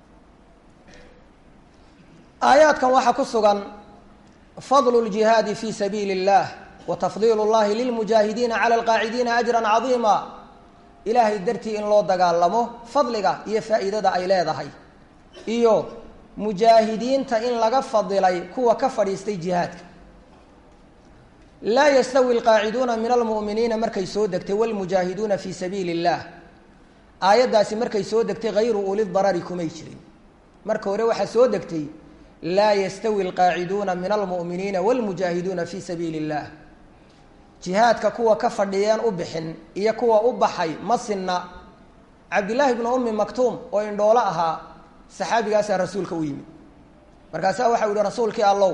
aayaadkan waxaa ku sugan fadlu ljihaadi fi sabiili اllah wa tafdiil اllahi lilmujaahidiina cala alqaacidiina ajra cadiima ilaahay dartii in loo dagaalamo fadliga iyo faa'iidada ay leedahay iyo mujaahidiinta in laga fadilay kuwa ka fadhiistay jihaadka laa yastawi alqaaciduuna min almu'miniina markay soo degtay wlmujaahiduuna fi sabiili اllah aayaddaasi markay soo degtay hayru uli darari kumay jirin marka hore waxaa soo degtay laa yastawi alqaaciduuna min almu'miniina wاlmujaahiduuna fi sabiili اllah jihaadka kuwa ka fadhiyeen u bixin iyo kuwa u baxay ma sinna cabdillaahi bnu ummi maktuum oo indhoolo ahaa saxaabigaasaa rasuulka u yimid markaasaa waxau yihi rasuulkii allow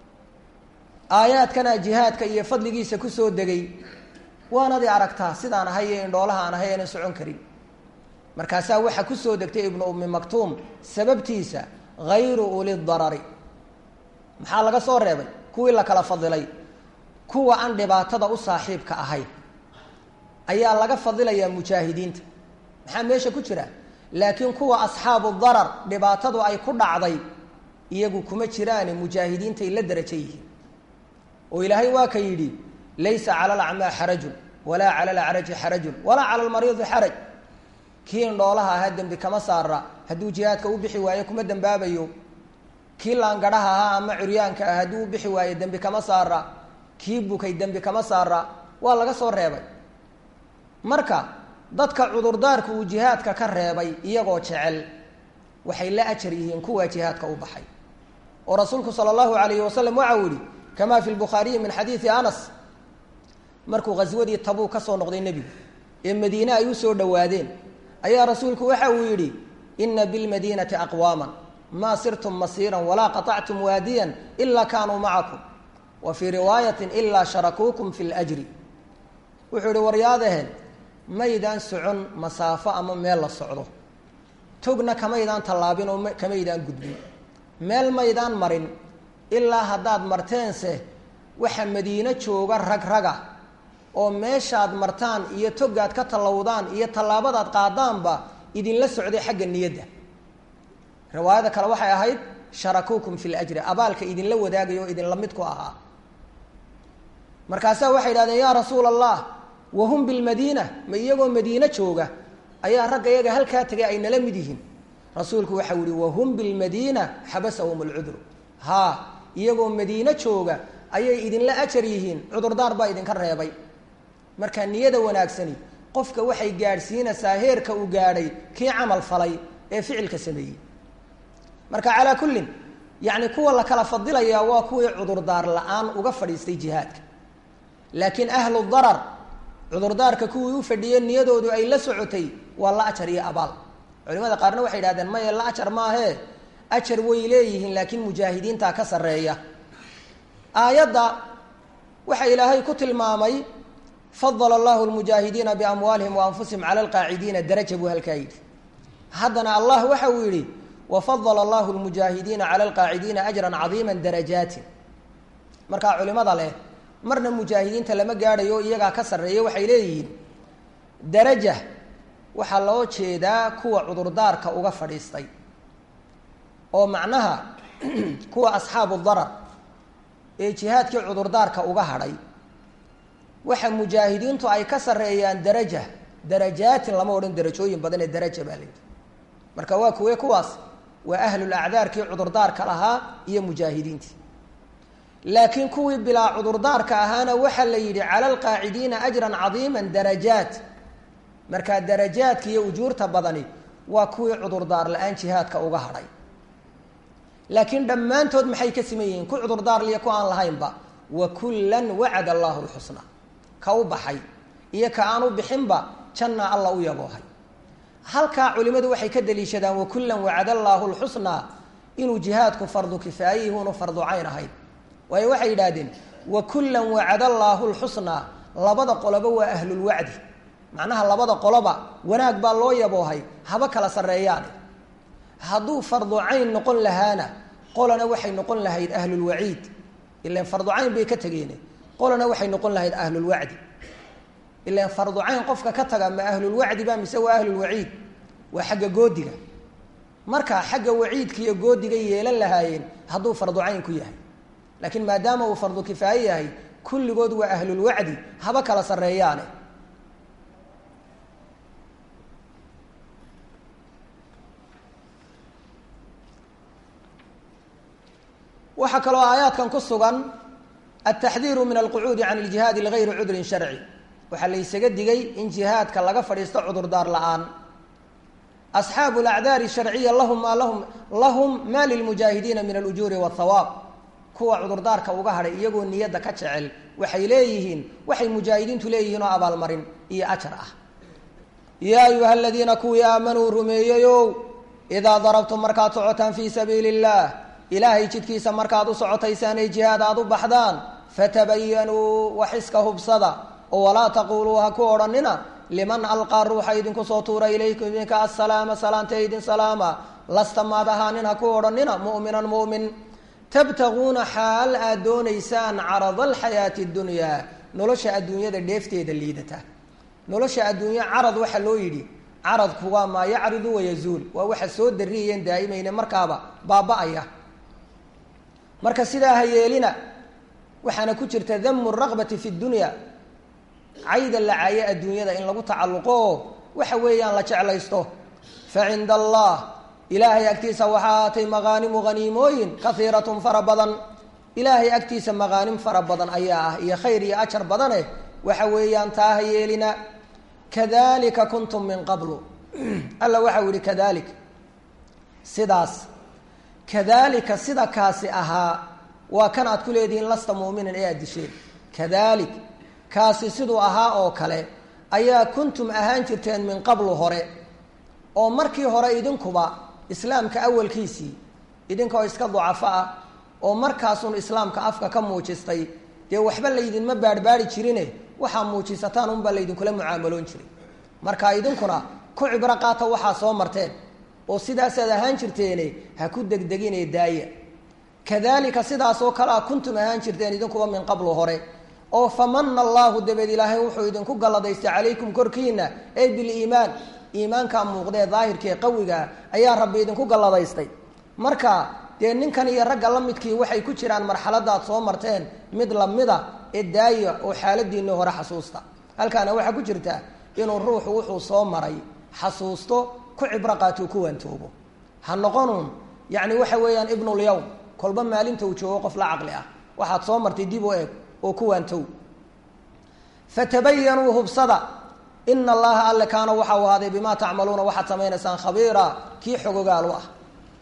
aayaadkana jihaadka iyo fadligiisa kusoo degay waanadi aragtaa sidaan ahay ee indhoolaha aan ahay aanan socon karin markaasaa waxaa kusoo degtay ibnu ummi maktuum sababtiisa hayru uli darari maxaa laga soo reebay kuwii la kala fadilay kuwa aan dhibaatada u saaxiibka ahayn ayaa laga fadilayaa mujaahidiinta maxaa meesha ku jira laakiin kuwa asxaabu darar dhibaatadu ay ku dhacday iyagu kuma jiraane mujaahidiintay la derajo yihiin oo ilaahay waa ka yidhi laysa cala alacmaa xarajun walaa cala alacraji xarajun walaa cala almariidi xaraj kii indhoolaha ahaa dembi kama saara hadduu jihaadka u bixi waayo kuma dembaabayo kii laangadhaha ahaa ama curyaanka ah hadduu u bixi waayo dembi kama saara kii bukay dembi kama saara waa laga soo reebay marka dadka cudurdaarku uu jihaadka ka reebay iyagoo jecel waxay la ajar yihiin kuwaa jihaadka u baxay oo rasuulku sala allahu alayhi wasalam waxa uu yihi kama fi lbukhaariyi min xadiidi anas markuu ghaswadii tabuu ka soo noqday nebigu ee madiine ay usoo dhowaadeen ayaa rasuulku waxa uu yidhi ina bilmadiinati aqwaama maa sirtum masiiran walaa qaطactum waadiyan ilaa kaanuu macakum wa fii riwaayati ilaa sharakuukum fi ljri wuxuu yihi waryaadaheen maydaan socon masaafo ama meel la socdo togna kamaydaan tallaabin oo kamaydaan gudbin meel maydaan marin ilaa haddaad marteense waxa madiino jooga rag raga oo meeshaad martaan iyo togaad ka tallowdaan iyo tallaabadaad qaadaanba idinla socday xagga niyadda riwaayada kale waxay ahayd sharakuukum fi ljri abaalka idinla wadaagayo oo idinla mid ku ahaa markaasaa waxay idhahdeen yaa rasuula allah wahum bilmadiina ma iyagoo madiine jooga ayaa ragga iyaga halkaa tegay ay nala mid yihiin rasuulku waxau yihi wahum bilmadiina xabasahum alcudru haa iyagoo madiine jooga ayay idinla ajar yihiin cudurdaar baa idinka reebay marka niyada wanaagsani qofka waxay gaadhsiinaysaa heerka uu gaadhay kii camal falay ee ficilka sameeyey marka calaa kullin yacni kuwa la kala fadilayaa waa kuwii cudurdaar la-aan uga fadhiistay jihaadka laakiin ahlu darar cudurdaarka kuwii u fadhiyey niyadoodu ay la socotay waa la ajar iyo abaal culimada qaarna waxay idhahdeen maye la ajar maahee ajar way leeyihiin laakiin mujaahidiintaa ka sarreeya aayadda waxa ilaahay ku tilmaamay fadala allahu lmujaahidiina biamwaalihim wa anfusihim cala alqaacidiina daraja buu halkaa yidhi haddana allah waxa uu yidhi wafadala allahu lmujaahidiina cala alqaacidiina ajran cadiima darajaatin markaa culimada leh marna mujaahidiinta lama gaadhayo iyagaa ka sarreeya waxay leeyihiin daraja waxaa loo jeedaa kuwa cudurdaarka uga fadhiistay oo macnaha kuwa asxaabu darar ee jihaadkii cudurdaarka uga hadhay waxa mujaahidiintu ay ka sarreeyaan daraja darajaatin lama odhan darajooyin badan ee daraja baa layidhi marka waa kuwe kuwaas waa ahlul acdaarkii cudurdaarka lahaa iyo mujaahidiintii laakiin kuwii bilaa cudurdaarka ahaana waxaa la yidhi cala alqaacidiina ajran cadiima darajaat markaa darajaadka iyo ujuurta badani waa kuwii cudurdaar la-aan jihaadka uga hadhay laakiin dhammaantood maxay ka siman yihiin ku cudurdaar liyo ku aan lahaynba wa kullan wacada allahu lxusna ka u baxay iyo ka aan u bixinba janna alla u yaboohay halkaa culimadu waxay ka daliishadaan wa kullan wacada allaahu lxusnaa inuu jihaadku fardu kifaayihi unu fardu cayn ahayd waayo waxay yidhaahdeen wa kullan wacada allaahu lxusnaa labada qoloba waa ahlulwacdi macnaha labada qoloba wanaag baa loo yaboohay haba kala sarreeyaane hadduu fardu cayn noqon lahaana qolana waxay noqon lahayd ahlulwaciid ilan fardu cayn bay ka tegeene qolana waxay noqon lahayd ahlulwacdi ilan fardu cayn qofka ka taga ma ahlulwacdi ba mise waa ahlulwaciid waa xagga goodiga marka xagga waciidka iyo goodiga yeelan lahaayeen hadduu fardu cayn ku yahay laakiin maadaama uu fardu kifaaye yahay kulligood waa ahlulwacdi haba kala sarreeyaane waxaa kaloo aayaadkan ku sugan altaxdiiru min alqucuudi can iljihaadi ligayri cudrin sharci waxaa la ysaga digay in jihaadka laga fadhiisto cudurdaar la-aan asxaabu alacdaari sharciya lahum maa lahum lahum maa lilmujaahidiina min alujuuri waathawaab kuwa cudurdaarka uga hadhay iyagoo niyadda ka jecel waxay leeyihiin waxay mujaahidiintu leeyihiin oo abaalmarin iyo ajar ah yaa ayuha aladiina kuwii aamanuu rumeeyeyow idaa darabtum markaad socotaan fii sabiili illaah ilaahay jidkiisa markaad u socotaysaan ee jihaad aad u baxdaan fatabayanuu waxiska hubsada oo walaa taquuluu ha ku odhanina liman alqaa ruuxa idinku soo tuura ilaykum idinka assalaama salaanta idin salaama lasta maad ahaanin ha ku odhanina mu'minan mu'min tabtaguuna xaal aad doonaysaan carada alxayaati dunyaa nolosha adduunyada dheefteeda liidata nolosha adduunya carad waxaa loo yidhi caradku waa maa yacridu wayazuul waa waxa soo dariyayeen daa'imayne markaaba baaba-aya marka sidaa ha yeelina waxaana ku jirta damu raqbati fi dunya cayda la caaye adduunyada in lagu tacalluqo oo waxa weeyaan la jeclaysto fa cinda allah ilaahay agtiisa waxaa aatay maqaanimu haniimooyin kahiiratun fara badan ilaahay agtiisa maqaanim fara badan ayaa ah iyo khayr iyo ajar badane waxa weeyaan taa ha yeelina kadalika kuntum min qablu alla waxau yihi kadalik sidaas kadalika sida kaasi ahaa waa kan aad ku leedihiin lasta mu'minan ee aad disheen kadalik kaasi siduu ahaa oo kale ayaa kuntum ahaan jirteen min qablu hore oo markii hore idinkuba islaamka awalkiisii idinkoo iska ducafo ah oo markaasun islaamka afka ka muujistay dee waxba laydinma baarhbaari jirine waxaa muujisataan unbaa laydinkula mucaamaloon jiray marka idinkuna ku cibro qaata waxaa soo marteen oo sidaasaad ahaan jirteene ha ku degdegine daaya kadalika sidaas oo kale a kuntum ahaan jirteen idinkuba min qablu hore oo famana allahu dabeed ilaahay wuxuu idinku galladaystay calaykum korkiina ey biliimaan iimaankaa muuqdee daahirkaee qawigaa ayaa rabbi idinku galladaystay marka dee ninkan iyo ragga la midkii waxay ku jiraan marxaladaad soo marteen mid lamida ee daaya oo xaaladiinii hore xasuusta halkaana waxaa ku jirta inuu ruuxu wuxuu soo maray xasuusto ku cibro qaato ku waantoobo ha noqonuun yacni waxa weeyaan ibnulyawm kolba maalinta uu joogo qof la caqli ah waxaad soo martay dib u eeg oo ku waantow fatabayanuu hubsada ina allaha alle kaana waxa uu ahaaday bimaa tacmaluuna waxaad samaynaysaan khabiira kii xogogaalu ah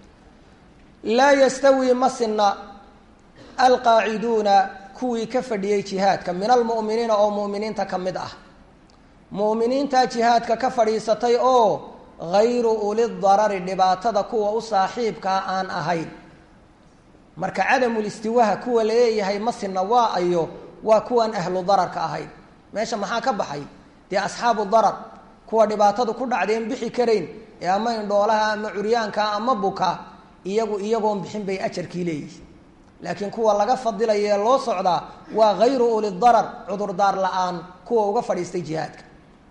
laa yastawii ma sinna alqaaciduuna kuwii ka fadhiyey jihaadka min almu'miniina oo mu'miniinta ka mid ah mu'miniintaa jihaadka ka fadhiisatay oo hayru ulidarari dhibaatada kuwa u saaxiibkaa aan ahayn marka cadamulistiwaha kuwa laleeyahay ma sinna waa ayo waa kuwaan ahlu dararka ahayn meesha maxaa ka baxay dee asxaabu darar kuwa dhibaatadu ku dhacdeen bixi karayn ee ama indhoolaha ama curyaanka ama buka iyagu iyagoon bixin bay ajarkii leeyihin laakiin kuwa laga fadilaya ee loo socdaa waa hayru ulidarar cudurdaar la-aan kuwa uga fadhiistay jihaadka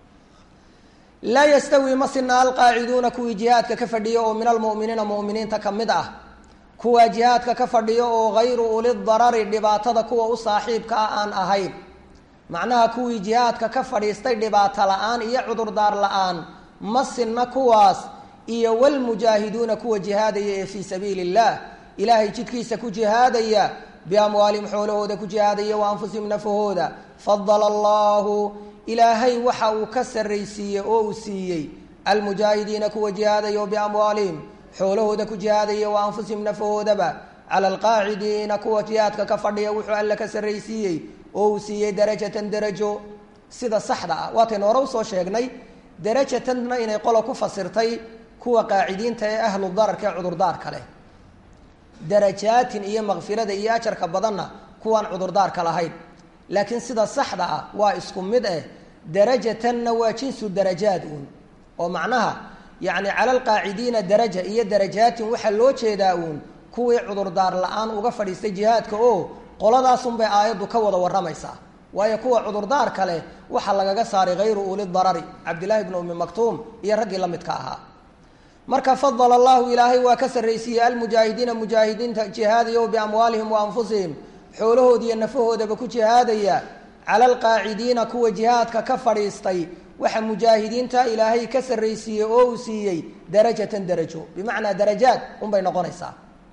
laa yastawi ma sina alqaaciduuna kuwii jihaadka ka fadhiya oo min almu'miniina mu'miniinta ka mid ah kuwaa jihaadka ka fadhiyo oo hayru ulidarari dhibaatada kuwa u saaxiibkaa aan ahayn macnaha kuwii jihaadka ka fadhiistay dhibaato la-aan iyo cudurdaar la-aan ma sinna kuwaas iyo walmujaahiduuna kuwa jihaadaya ee fii sabiili illah ilaahay jidkiisa ku jihaadaya biamwaalihim xoolahooda ku jihaadaya wa anfusihim nafahooda fadala allahu ilaahay waxa uu ka sarraysiiyey oo uu siiyey almujaahidiina kuwa jihaadaya oo biamwaalihim xoolahooda ku jihaadaya wa anfusihim nafahoodaba cala alqaacidiina kuwa jihaadka ka fadhiya wuxuu alle ka sarraysiiyey oo uu siiyey darajatan darajo sida saxda ah waataynu hore usoo sheegnay darajatanna inay qola ku fasirtay kuwa qaacidiinta ee ahlu dararka ee cudurdaarka leh darajaatin iyo makfirada iyo ajarka badanna kuwaan cudurdaarka lahayn laakiin sida saxda ah waa isku mid eh darajatanna waa jinsu darajaad uun oo macnaha yacni cala alqaacidiina daraja iyo darajaatin waxaa loo jeedaa uun kuwii cudurdaar la-aan uga fadhiistay jihaadka oo qoladaasunbay aayaddu ka wada warramaysaa waayo kuwa cudurdaarka leh waxaa lagaga saaray hayru ulidarari cabdillaahi bnu ummi maktuum iyo raggii la midka ahaa marka fadala allahu ilaahay waa ka sarraysiiyey almujaahidiina mujaahidiinta jihaadaya biamwaalihim wa anfusihim xoolahoodiiyo nafahoodaba ku jihaadaya cala alqaacidiina kuwa jihaadka ka fadhiistay waxa mujaahidiinta ilaahay ka sarraysiiyey oo uu siiyey darajatan darajo bimacnaa darajaad unbay noqonaysaa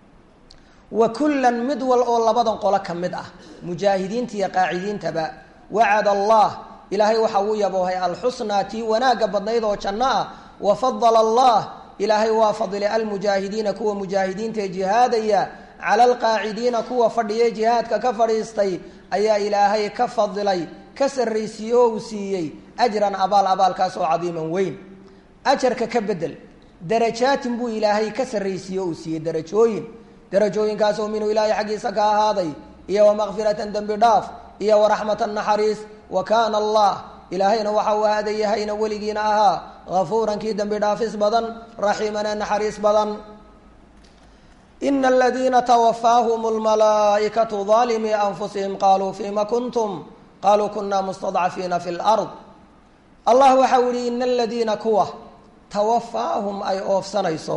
wa kullan mid wal oo labadan qolo ka mid ah mujaahidiinta iyo qaacidiintaba wacada allah ilaahay waxa uu yaboohay alxusnaa tii wanaagga badnayd oo janno ah wa fadala allah ilaahay waa fadilay almujaahidiina kuwa mujaahidiinta ee jihaadaya cala alqaacidiina kuwa fadhiya jihaadka ka fadhiistay ayaa ilaahay ka fadilay ka sarraysiiye oo uu siiyey ajran abaal abaalkaas oo cadiiman weyn ajarka ka bedel darajaatin buu ilaahay ka sarraysiiye uu siiyey darajooyin darajooyinkaasoo minhu ilaahay xaggiisa ka ahaaday iyo wa makfiratan dembi dhaaf iyo waraxmatan naxariis wa kaana allah ilaahayna waxa uu ahaada yahayna weligiina ahaa hafuuran kii dembi dhaafis badan raxiimana naxariis badan ina aladiina twafaahum lmalaa'ikatu daalimii anfusihim qaluu fima kuntum qaluu kuna mustadcafiina fi lard allah waxa u yihi ina aladiina kuwa tawafaahum ay oofsanayso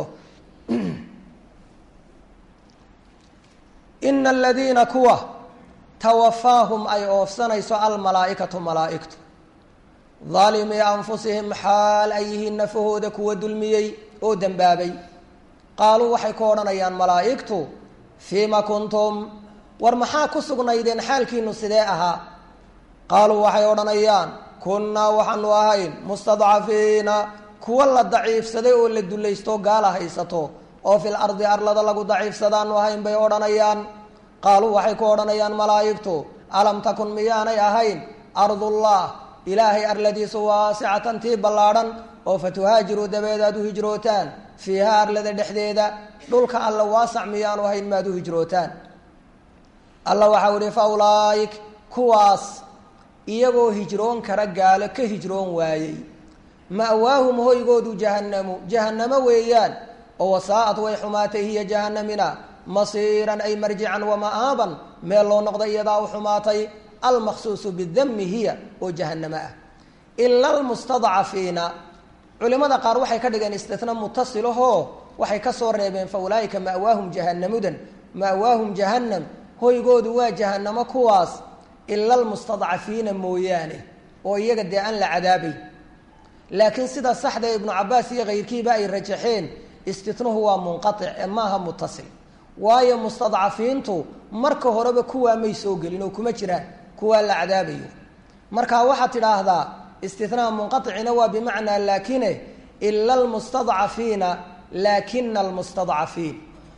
ina aladiina kuwa tawafaahum ay oofsanayso almalaa'ikatu malaa'igtu daalimii anfusihim xaal ay yihiin nafahooda kuwa dulmiyey oo dembaabay qaaluu waxay ku odhanayaan malaa'igtu fiima kuntum war maxaa ku sugnaydeen xaalkiinu sidee ahaa qaaluu waxay odhanayaan kunnaa waxaanu ahayn mustadcafiina kuwa la daciifsaday oo la dulaysto gaala haysato oo fil ardi arlada lagu daciifsadaanu ahayn bay odhanayaan qaaluu waxay ku odhanayaan malaa'igtu alam takun miyaanay ahayn ardullah ilaahay arladiisu waasicatan tii ballaadhan oo fatuhaajiruu dabeed aad u hijrootaan fiiha arlada dhexdeeda dhulka alla waasac miyaanu ahayn maad u hijrootaan alla waxau ihi fa ulaa'ik kuwaas iyagoo hijroon kara gaalo ka hijroon waayey ma'waahum hoygoodu jahannamu jahannamo weeyaan oo wasaa'ad way xumaatay hiya jahannamina masiiran ay marjican wama'aaban meel loo noqda iyadaa u xumaatay almaqsuusu bidami hiya oo jahannamo ah ila almustadcafiina culimada qaar waxay ka dhigeen istina mutasilahoo waxay ka soo reebeen fa ulaaika ma'waahum jahannamudan ma'waahum jahannam hoygoodu waa jahannamo kuwaas ila almustadcafiina mooyaane oo iyaga dee aan la cadaabay laakiin sida saxda ibnu cabaas iyo kayrkiiba ay rajaxeen istitnuhu waa munqatic ee maaha mutasil waayo mustadcafiintu marka horeba kuwaa may soo gelin oo kuma jiraan kuwaa la cadaabayo marka waxaad tidhaahdaa istinaha munqaicina waa bimacnaa laakine ila almustadcafiina laakina almustadcafiin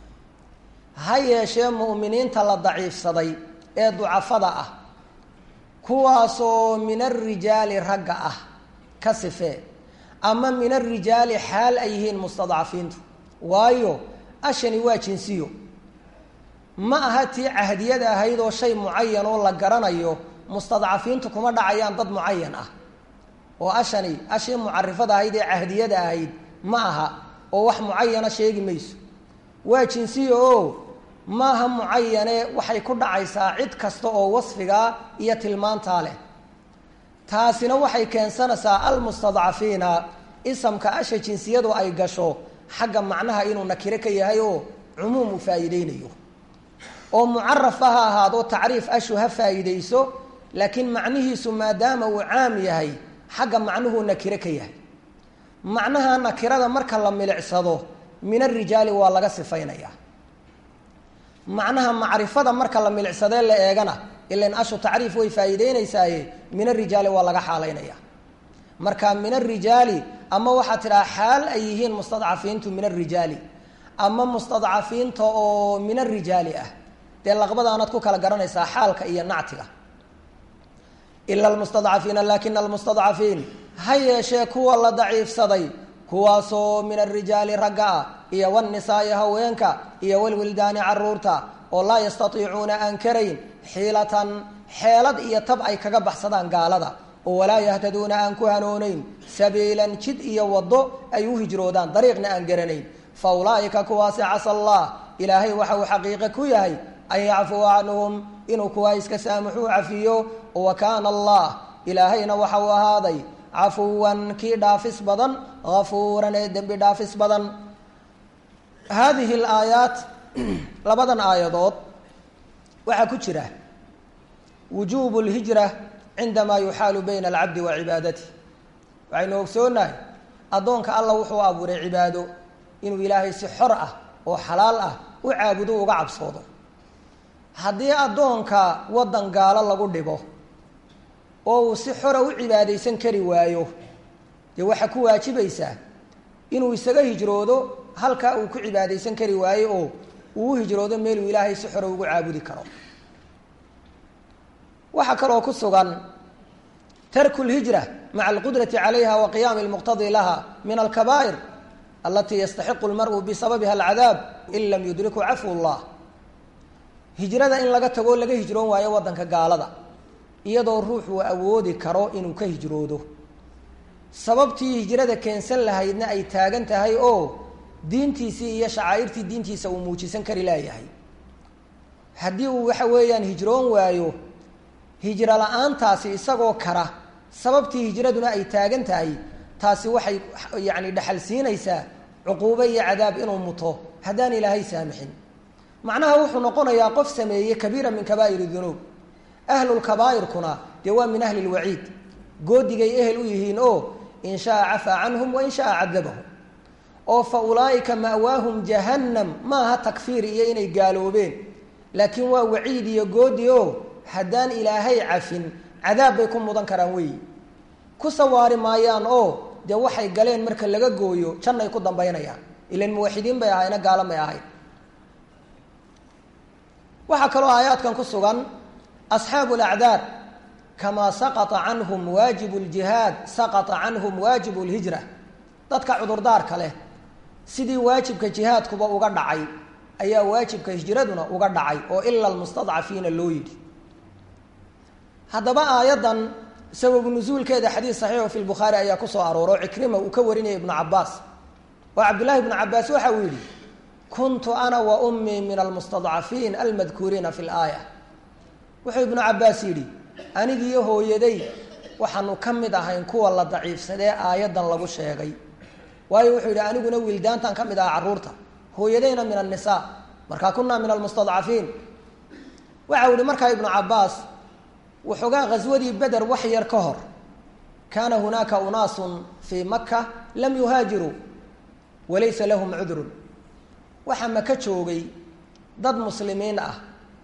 ha yeeshee mu'miniinta la daciifsaday ee ducafada ah kuwaasoo min arijaali ragga ah ka sifee ama min arijaali xaal ay yihiin mustadcafiintu waayo ashani waa jinsiyo ma aha tii cahdiyada ahayd oo shay mucayan oo la garanayo mustadcafiintu kuma dhacayaan dad mucayan ah oo ashani ashii mucarifada ahayd ee cahdiyada ahayd ma aha oo wax mucayana sheegi mayso waa jinsiyo oo maaha mucayane waxay ku dhacaysaa cid kasta oo wasfigaa iyo tilmaantaa leh taasina waxay keensanaysaa almustadcafiina isamka asha jinsiyadu ay gasho xagga macnaha inuu nakiro ka yahay oo cumuum u faa'iideynayo oo mucarafa ha ahaado tacriif ashu ha faa'iideyso laakiin macnihiisu maadaama uu caam yahay xagga macnuhuu nakiro ka yahay macnaha nakirada marka la milicsado min arijaali waa laga sifaynayaa macnaha macrifada marka la milicsadee la eegana ilan ashu tacriif way faa'iideynaysaaye min arijaali waa laga xaalaynaya marka min arijaali ama waxaad tidhaha xaal ay yihiin mustadcafiintu min arijaali ama mustadcafiinta oo min arijaali ah dee laqbadaanaad ku kala garanaysaa xaalka iyo nactiga ila almustadcafiina lakina almustadcafiin ha yeeshee kuwa la daciifsaday kuwaasoo min arijaali ragga ah iyo wanisaai haweenka iyo walwildaani caruurta oo laa yastaiicuuna aan karayn xiilatan xeelad iyo tab ay kaga baxsadaan gaalada oo walaa yahtaduuna aan ku hanooneyn sabiilan jid iyo waddo ay u hijroodaan dariiqna aan garanayn fa ulaa'ika kuwaasi casa allah ilaahay waxa uu xaqiiqe ku yahay an yacfuwa canhum inuu kuwaa iska saamuxuu cafiyo wa kaana allah ilaahayna waxa uu ahaaday cafuwan kii dhaafis badan hafuuran ee dembi dhaafis badan haadihi alaayaat labadan aayadood waxaa ku jira wujuubu lhijra cindamaa yuxaalu bayna alcabdi wa cibaadati waxaynu ogsoonahay addoonka alla wuxuu abuuray cibaado inuu ilaahay si xor ah oo xalaal ah u caabudo uga cabsoodo haddii addoonka waddan gaalo lagu dhibo oo uu si xora u cibaadaysan kari waayo dee waxaa ku waajibaysaa inuu isaga hijroodo halkaa uu ku cibaadaysan kari waayo oo uu u hijroodo meeluu ilaahay si xora ugu caabudi karo waxaa kaloo ku sugan tarkulhijra maca alqudrati calayha wa qiyaami lmuqtadi laha min alkabaa'ir alatii yastaxiqu lmaru bisababiha alcadaab in lam yudriku cafwu llah hijrada in laga tagoo laga hijroon waayo waddanka gaalada iyadoo ruuxuu awoodi karo inuu ka hijroodo sababtii hijrada keensan lahaydna ay taagan tahay oo diintiisii iyo shacaa'irtii diintiisa uu muujisan kari laayahay haddii uu waxa weeyaan hijroon waayo hijro la-aantaasi isagoo kara sababtii hijraduna ay taagan tahay taasi waxay yacni dhexal siinaysaa cuquubo iyo cadaab inuu muto haddaan ilaahay saamixin macnaha wuxuu noqonayaa qof sameeyey kabiira min kabaa'ir dunuub ahlulkabaa'irkuna dee waa min ahli lwaciid goodigay ehel u yihiin oo in shaa cafaa canhum wa in shaa cadabahum oo fa ulaa'ika ma'waahum jahannam maaha takfiir iyo inay gaaloobeen laakiin waa waciid iyo goodi oo haddaan ilaahay cafin cadaab bay ku mudan karaan weeyi ku sawaari maayaan oo dee waxay galeen marka laga gooyo jannay ku dambaynayaan ilan muwaxidiin bay ahayna gaalo may ahayn waxaa kaloo aayaadkan ku sugan asxaabu lacdaar kamaa saqata canhum waajibu ljihaad saqata canhum waajibu lhijra dadka cudurdaarka leh sidii waajibka jihaadkuba uga dhacay ayaa waajibka hijraduna uga dhacay oo ila almustadcafiina loo yidhi haddaba aayaddan sababu nusuulkeeda xadiis saxiixo fi lbukhaari ayaa kusoo arooro cikrima uu ka warinaya ibnu cabaas oo cabdullahi ibnu cabaas waxa uu yidhi kuntu ana wa ummii min almustadcafiin almadkuuriina fi laaya wuxuu ibnu cabaas yidhi anigiiyo hooyaday waxaanu ka mid ahayn kuwa la daciifsadee aayaddan lagu sheegay waayo wuxuu yidhi aniguna wiildaantan ka mid aha carruurta hooyadayna min annisaa markaa kunaa min almustadcafiin waxa u yihi markaa ibnu cabaas waxoogaa ghaswadii beder wax yar ka hor kaana hunaaka unaasun fii maka lam yuhaajiruu walaysa lahum cudrun waxaa maka joogay dad muslimiin ah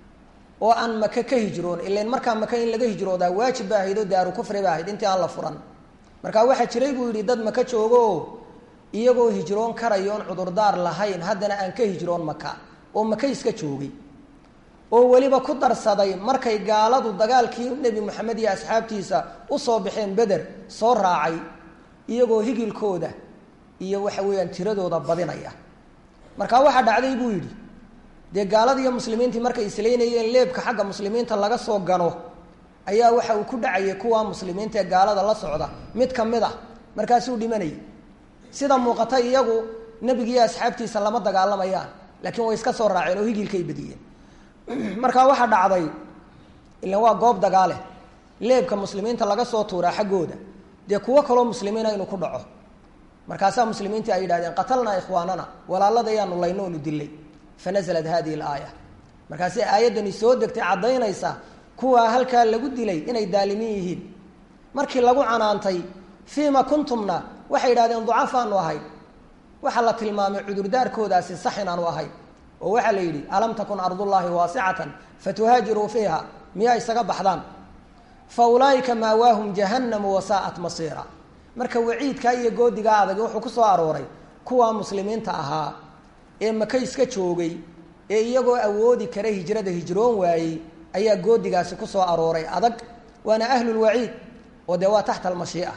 oo aan maka ka hijroon ilan markaa maka in laga hijroodaa waajib ba ahayd oo daaru kufri ba ahayd intii aan la furan marka waxaa jiray buu yidhi dad maka joogo oo iyagoo hijroon karayo oon cudurdaar lahayn haddana aan ka hijroon maka oo maka iska joogay oo weliba ku darsaday markay gaaladu dagaalkii nebi moxamed iyo asxaabtiisa usoo baxeen beder soo raacay iyagoo higilkooda iyo waxa weeyaan tiradooda badinaya marka waxaa dhacday buu yidhi dee gaalada iyo muslimiintii markay islaynayeen leebka xagga muslimiinta laga soo gano ayaa waxa uu ku dhacayay kuwa muslimiinta ee gaalada la socda mid ka mid ah markaasuu dhimanayay sida muuqata iyagu nebigiiyo asxaabtiisa lama dagaalamayaan laakiin way iska soo raaceen oo higilkay badiyeen markaa waxaa dhacday ilan waa goob dagaale leebka muslimiinta laga soo tuuraa xaggooda dee kuwo kaloo muslimiina inuu ku dhaco markaasaa muslimiintii ay yidhahdeen qatalnaa ikhwaanana walaaladayaanu layno onu dilay fanaزlat hadihi اlaaya markaasay aayaddani soo degtay caddaynaysa kuwaa halkaa lagu dilay inay daalimin yihiin markii lagu canaantay fiima kuntumna waxay yidhahdeen ducafaanu ahayn waxaa la tilmaamay cudurdaarkoodaasi sax inaanu ahayn oo waxaa la yidhi alam takun ardullaahi waasicatan fatuhaajiruu fiiha miyaa isaga baxdaan fa ulaa'ika maawaahum jahannamu wasaa'at masiira marka waciidkaa iyo goodigaa adag wuxuu ku soo arooray kuwaa muslimiinta ahaa ee maka iska joogay ee iyagoo awoodi kara hijrada hijroon waayey ayaa goodigaasi ku soo arooray adag waana ahlulwaciid oo dee waa taxta almashii'a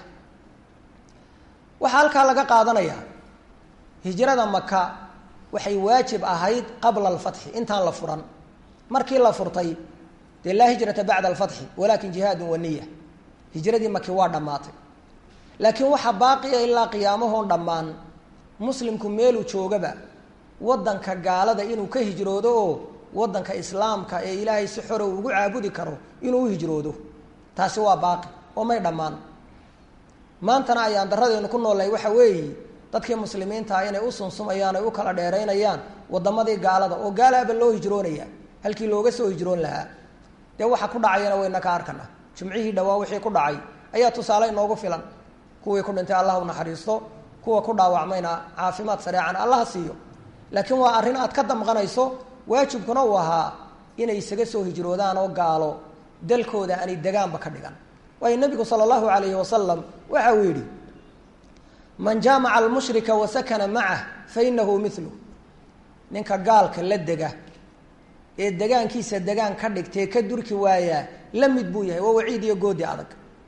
waxaa halkaa laga qaadanayaa hijrada maka waxay waajib ahayd qabla alfatxi intaan la furan markii la furtay dee laa hijrata bacda alfatxi walaakin jihaadun waniya hijradii maki waa dhammaatay laakiin waxaa baaqiya ilaa qiyaamahoon dhammaan muslimku meeluu joogaba waddanka gaalada inuu ka hijroodo oo waddanka islaamka ee ilaahay si xoro ugu caabudi karo inuu u hijroodo taasi waa baaqi oo may dhammaan maantana ayaan daradeenu ku noolnahay waxa weeye dadkii muslimiinta ah inay u sunsumayaan ay u kala dheeraynayaan waddamadii gaalada oo gaalaaba loo hijroonaya halkii looga soo hijroon lahaa dee waxa ku dhacayana wayna ka arkana jumcihii dhawaa wixii ku dhacay ayaa tusaale inoogu filan kuwii ku dhintay allah u naxariisto kuwa ku dhaawacmayna caafimaad sareecan allaha siiyo laakiin waa arrin aad ka damqanayso waajibkuna uu ahaa inay isaga soo hijroodaan oo gaalo dalkooda aanay degaanba ka dhigan waayo nebigu sala allahu alayhi wasalam waxa uu yidhi man jaamaca almushrika wa sakana macah fa inahu milu ninka gaalka la dega ee degaankiisa degaan ka dhigtee ka durki waayaa la mid buu yahay waa waciid iyo goodi adag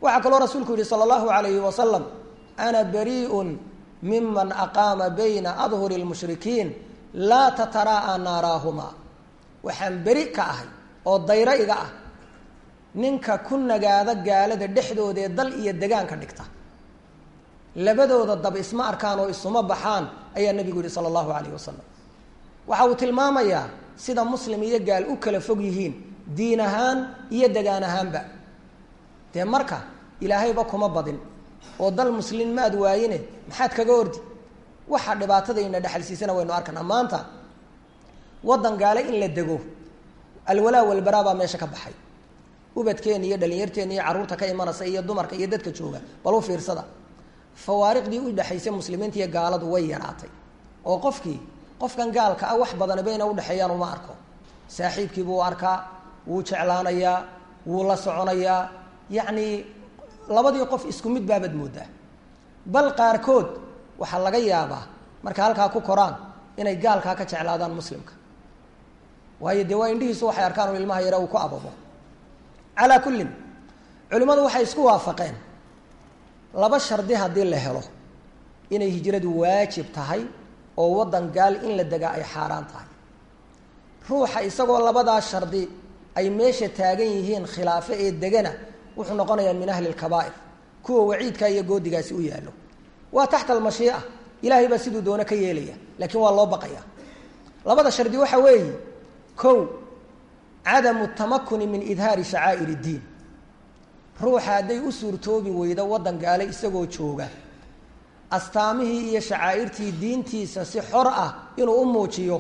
waxaa kaloo rasuulku yihi sala allahu alayhi wasalam ana barii'un miman aqaama bayna adhuri lmushrikiin laa tataraa'a naaraahumaa waxaan beri ka ahay oo dayro iga ah ninka ku nagaada gaalada dhexdooda ee dal iyo degaanka dhigta labadooda dab isma arkaan oo isuma baxaan ayaa nebigu yihi sala allahu alayh wasalam waxa uu tilmaamayaa sida muslim iyo gaal u kala fog yihiin diin ahaan iyo degaan ahaanba dee marka ilaahayba kuma badin oo dal muslin maad waayine maxaad kaga ordi waxa dhibaatadayna dhexalsiisana waynu arkanaa maanta waddan gaale in la dego alwalaa walbaraa baa meesha ka baxay ubadkeena iyo dhalinyarteena iyo carruurta ka imanaysa iyo dumarka iyo dadka jooga bal u fiirsada fawaariqdii u dhexaysay muslimiinta iyo gaaladu way yaraatay oo qofkii qofkan gaalka ah wax badani bayna udhexeeyaan uma arko saaxiibkiibuu arkaa wuu jeclaanayaa wuu la soconayaa yacni labadii qof isku mid baabad moodaa bal qaarkood waxaa laga yaabaa marka halkaa ku koraan inay gaalkaa ka jeclaadaan muslimka waayo dee waa indhihiisu waxay arkaan oo ilmaha yare uu ku ababo calaa kullin culimmadu waxay isku waafaqeen laba shardi haddii la helo inay hijradu waajib tahay oo waddan gaal in la degaa ay xaaraan tahay ruuxa isagoo labadaa shardi ay meesha taagan yihiin khilaafe ee degana wuxuu noqonayaa min ahli lkabaa'ir kuwa waciidkaa iyo goodigaasi u yaallo waa taxta almashii'a ilaahay baa siduu doono ka yeelaya laakiin waa loo baqaya labada shardi waxa weeye kow cadamu tamakuni min idhaari shacaa'ir iddiin ruuxa hadday u suurtoobi weydo waddan gaale isagoo jooga astaamihii iyo shacaa'irtii diintiisa si xor ah inuu u muujiyo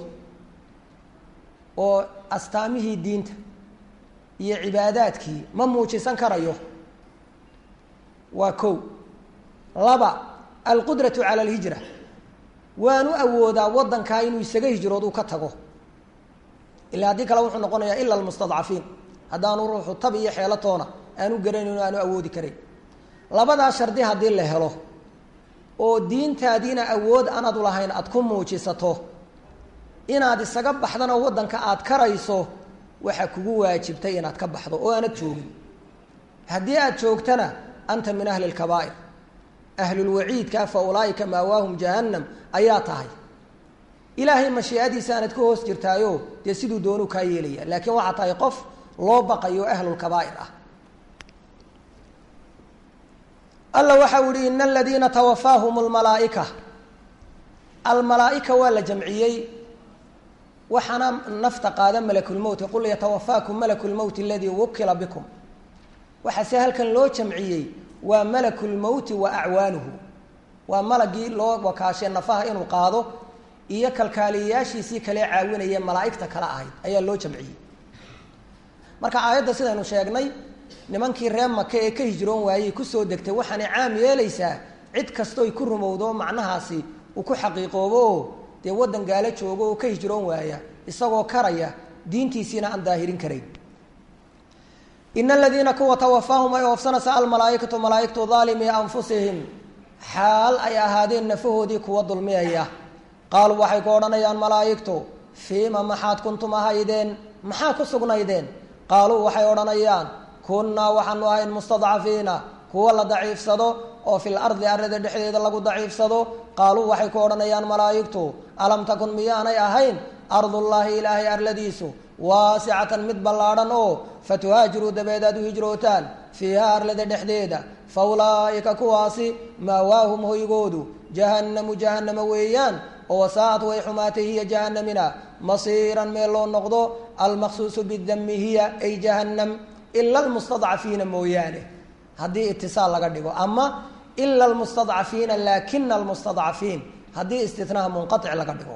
oo astaamihii diinta iyo cibaadaadkii ma muujisan karayo waa kow laba alqudratu cala alhijra waanu awoodaa waddankaa inuu isaga hijrood uu ka tago ilaa haddii kale wuxuu noqonayaa ila almustadcafiin haddaanu ruuxu tab iyo xeelatoona aanu garanayn aanu awoodi karayn labadaa shardi haddii la helo oo diintaadiina awood aanad u lahayn aada ku muujisato inaad isaga baxdana waddanka aada karayso waxaa kugu waajibtay inaad ka baxdo oo aanad joogin haddii aada joogtana anta min ahli lkabaa'ir ahlulwaciidka fa ulaa'ika maawaahum jahannam ayaa tahay ilaahay mashiicadiisa aanad ka hoos jirtaayo dee siduu doonuu kaa yeelaya laakiin waxaa tahay qof loo baqayo ahlulkabaa'ir ah alla waxau yihi ina aladiina tawafaahum lmalaaika almalaaika waa la jamciyey waxaana nafta qaada malakulmowti qul yatawafaakum malaku lmowti aladii wukila bikum waxaase halkan loo jamciyey waa malakulmowti wa acwaanuhu waa malagii loo wakaashay nafaha inuu qaado iyo kalkaaliyayaashiisii kale caawinaya malaaigta kale ahayd ayaa loo jamciyey marka aayadda sidaynu sheegnay nimankii reer maka ee ka hijroon waayey kusoo degtay waxaanay caam yeelaysaa cid kastoy ku rumowdo macnahaasi uu ku xaqiiqoobo oo dee waddan gaalo joogo oo ka hijroon waaya isagoo karaya diintiisiina aan daahirin karayn ina aladiina kuwa tawafaahum ay oofsanaysa almalaaikatu malaaigtu daalimii anfusihim xaal ay ahaadeen nafahoodii kuwa dulmiyaya qaaluu waxay ku odhanayaan malaa'igtu fiima maxaad kuntum ahaydeen maxaa ku sugnaydeen qaaluu waxay odhanayaan kunnaa waxaanu ahayn mustadcafiina kuwa la daciifsado oo fil ardi arlada dhexdeeda lagu daciifsado qaaluu waxay ku odhanayaan malaa'igtu alam takun miyaanay ahayn ardullaahi ilaahay arladiisu waasicatan mid ballaadhan oo fatuhaajiruu dabeed aad u hijrootaan fiiha arlada dhexdeeda fa ulaa'ika kuwaasi maawaahum hoygoodu jahannamu jahannama weeyaan oo wasaa'at way xumaatay hiya jahannamina masiiran meel loo noqdo almaqsuusu bidami hiya ay jahannam ila almustadcafiina mooyaane haddii itisaal laga dhigo ama ila almustadcafiina laakina almustadcafiin haddii istinaha munqatic laga dhigo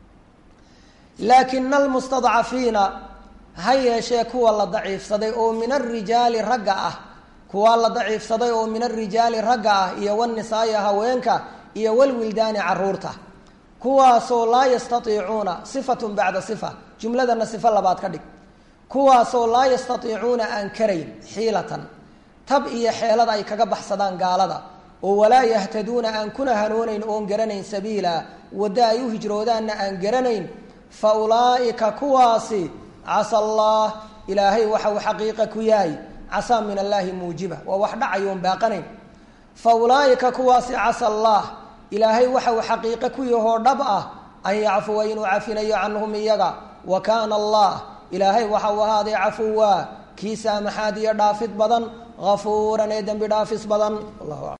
laakina almustadcafiina ha yeeshee kuwa la daciifsaday oo min arijaali ragga ah kuwa la daciifsaday oo min arijaali ragga ah iyo wanisaai haweenka iyo walwildaani caruurta kuwaasoo laa yastaiicuuna sifatun bacda sifa jumladana sifo labaad ka dhig kuwaasoo laa yastaiicuuna aan karayn xiilatan tab iyo xeelada ay kaga baxsadaan gaalada oo walaa yahtaduuna aan kuna hanoonayn oon garanayn sabiila waddo ay u hijroodaanna aan garanayn fa ulaa'ika kuwaasi casa allah ilaahay waxa uu xaqiiqa ku yahay casaa min allaahi muujiba waa wax dhacayoon baaqanayn fa ulaa'ika kuwaasi casa allah ilaahay waxa uu xaqiiqo ku yahoo dhab ah an yacfuwa inuu cafinayo canhum iyaga wa kaana allah ilaahay waxa uu ahaaday cafuwa kii saamaxaad iyo dhaafid badan hafuuran ee dembi dhaafis badan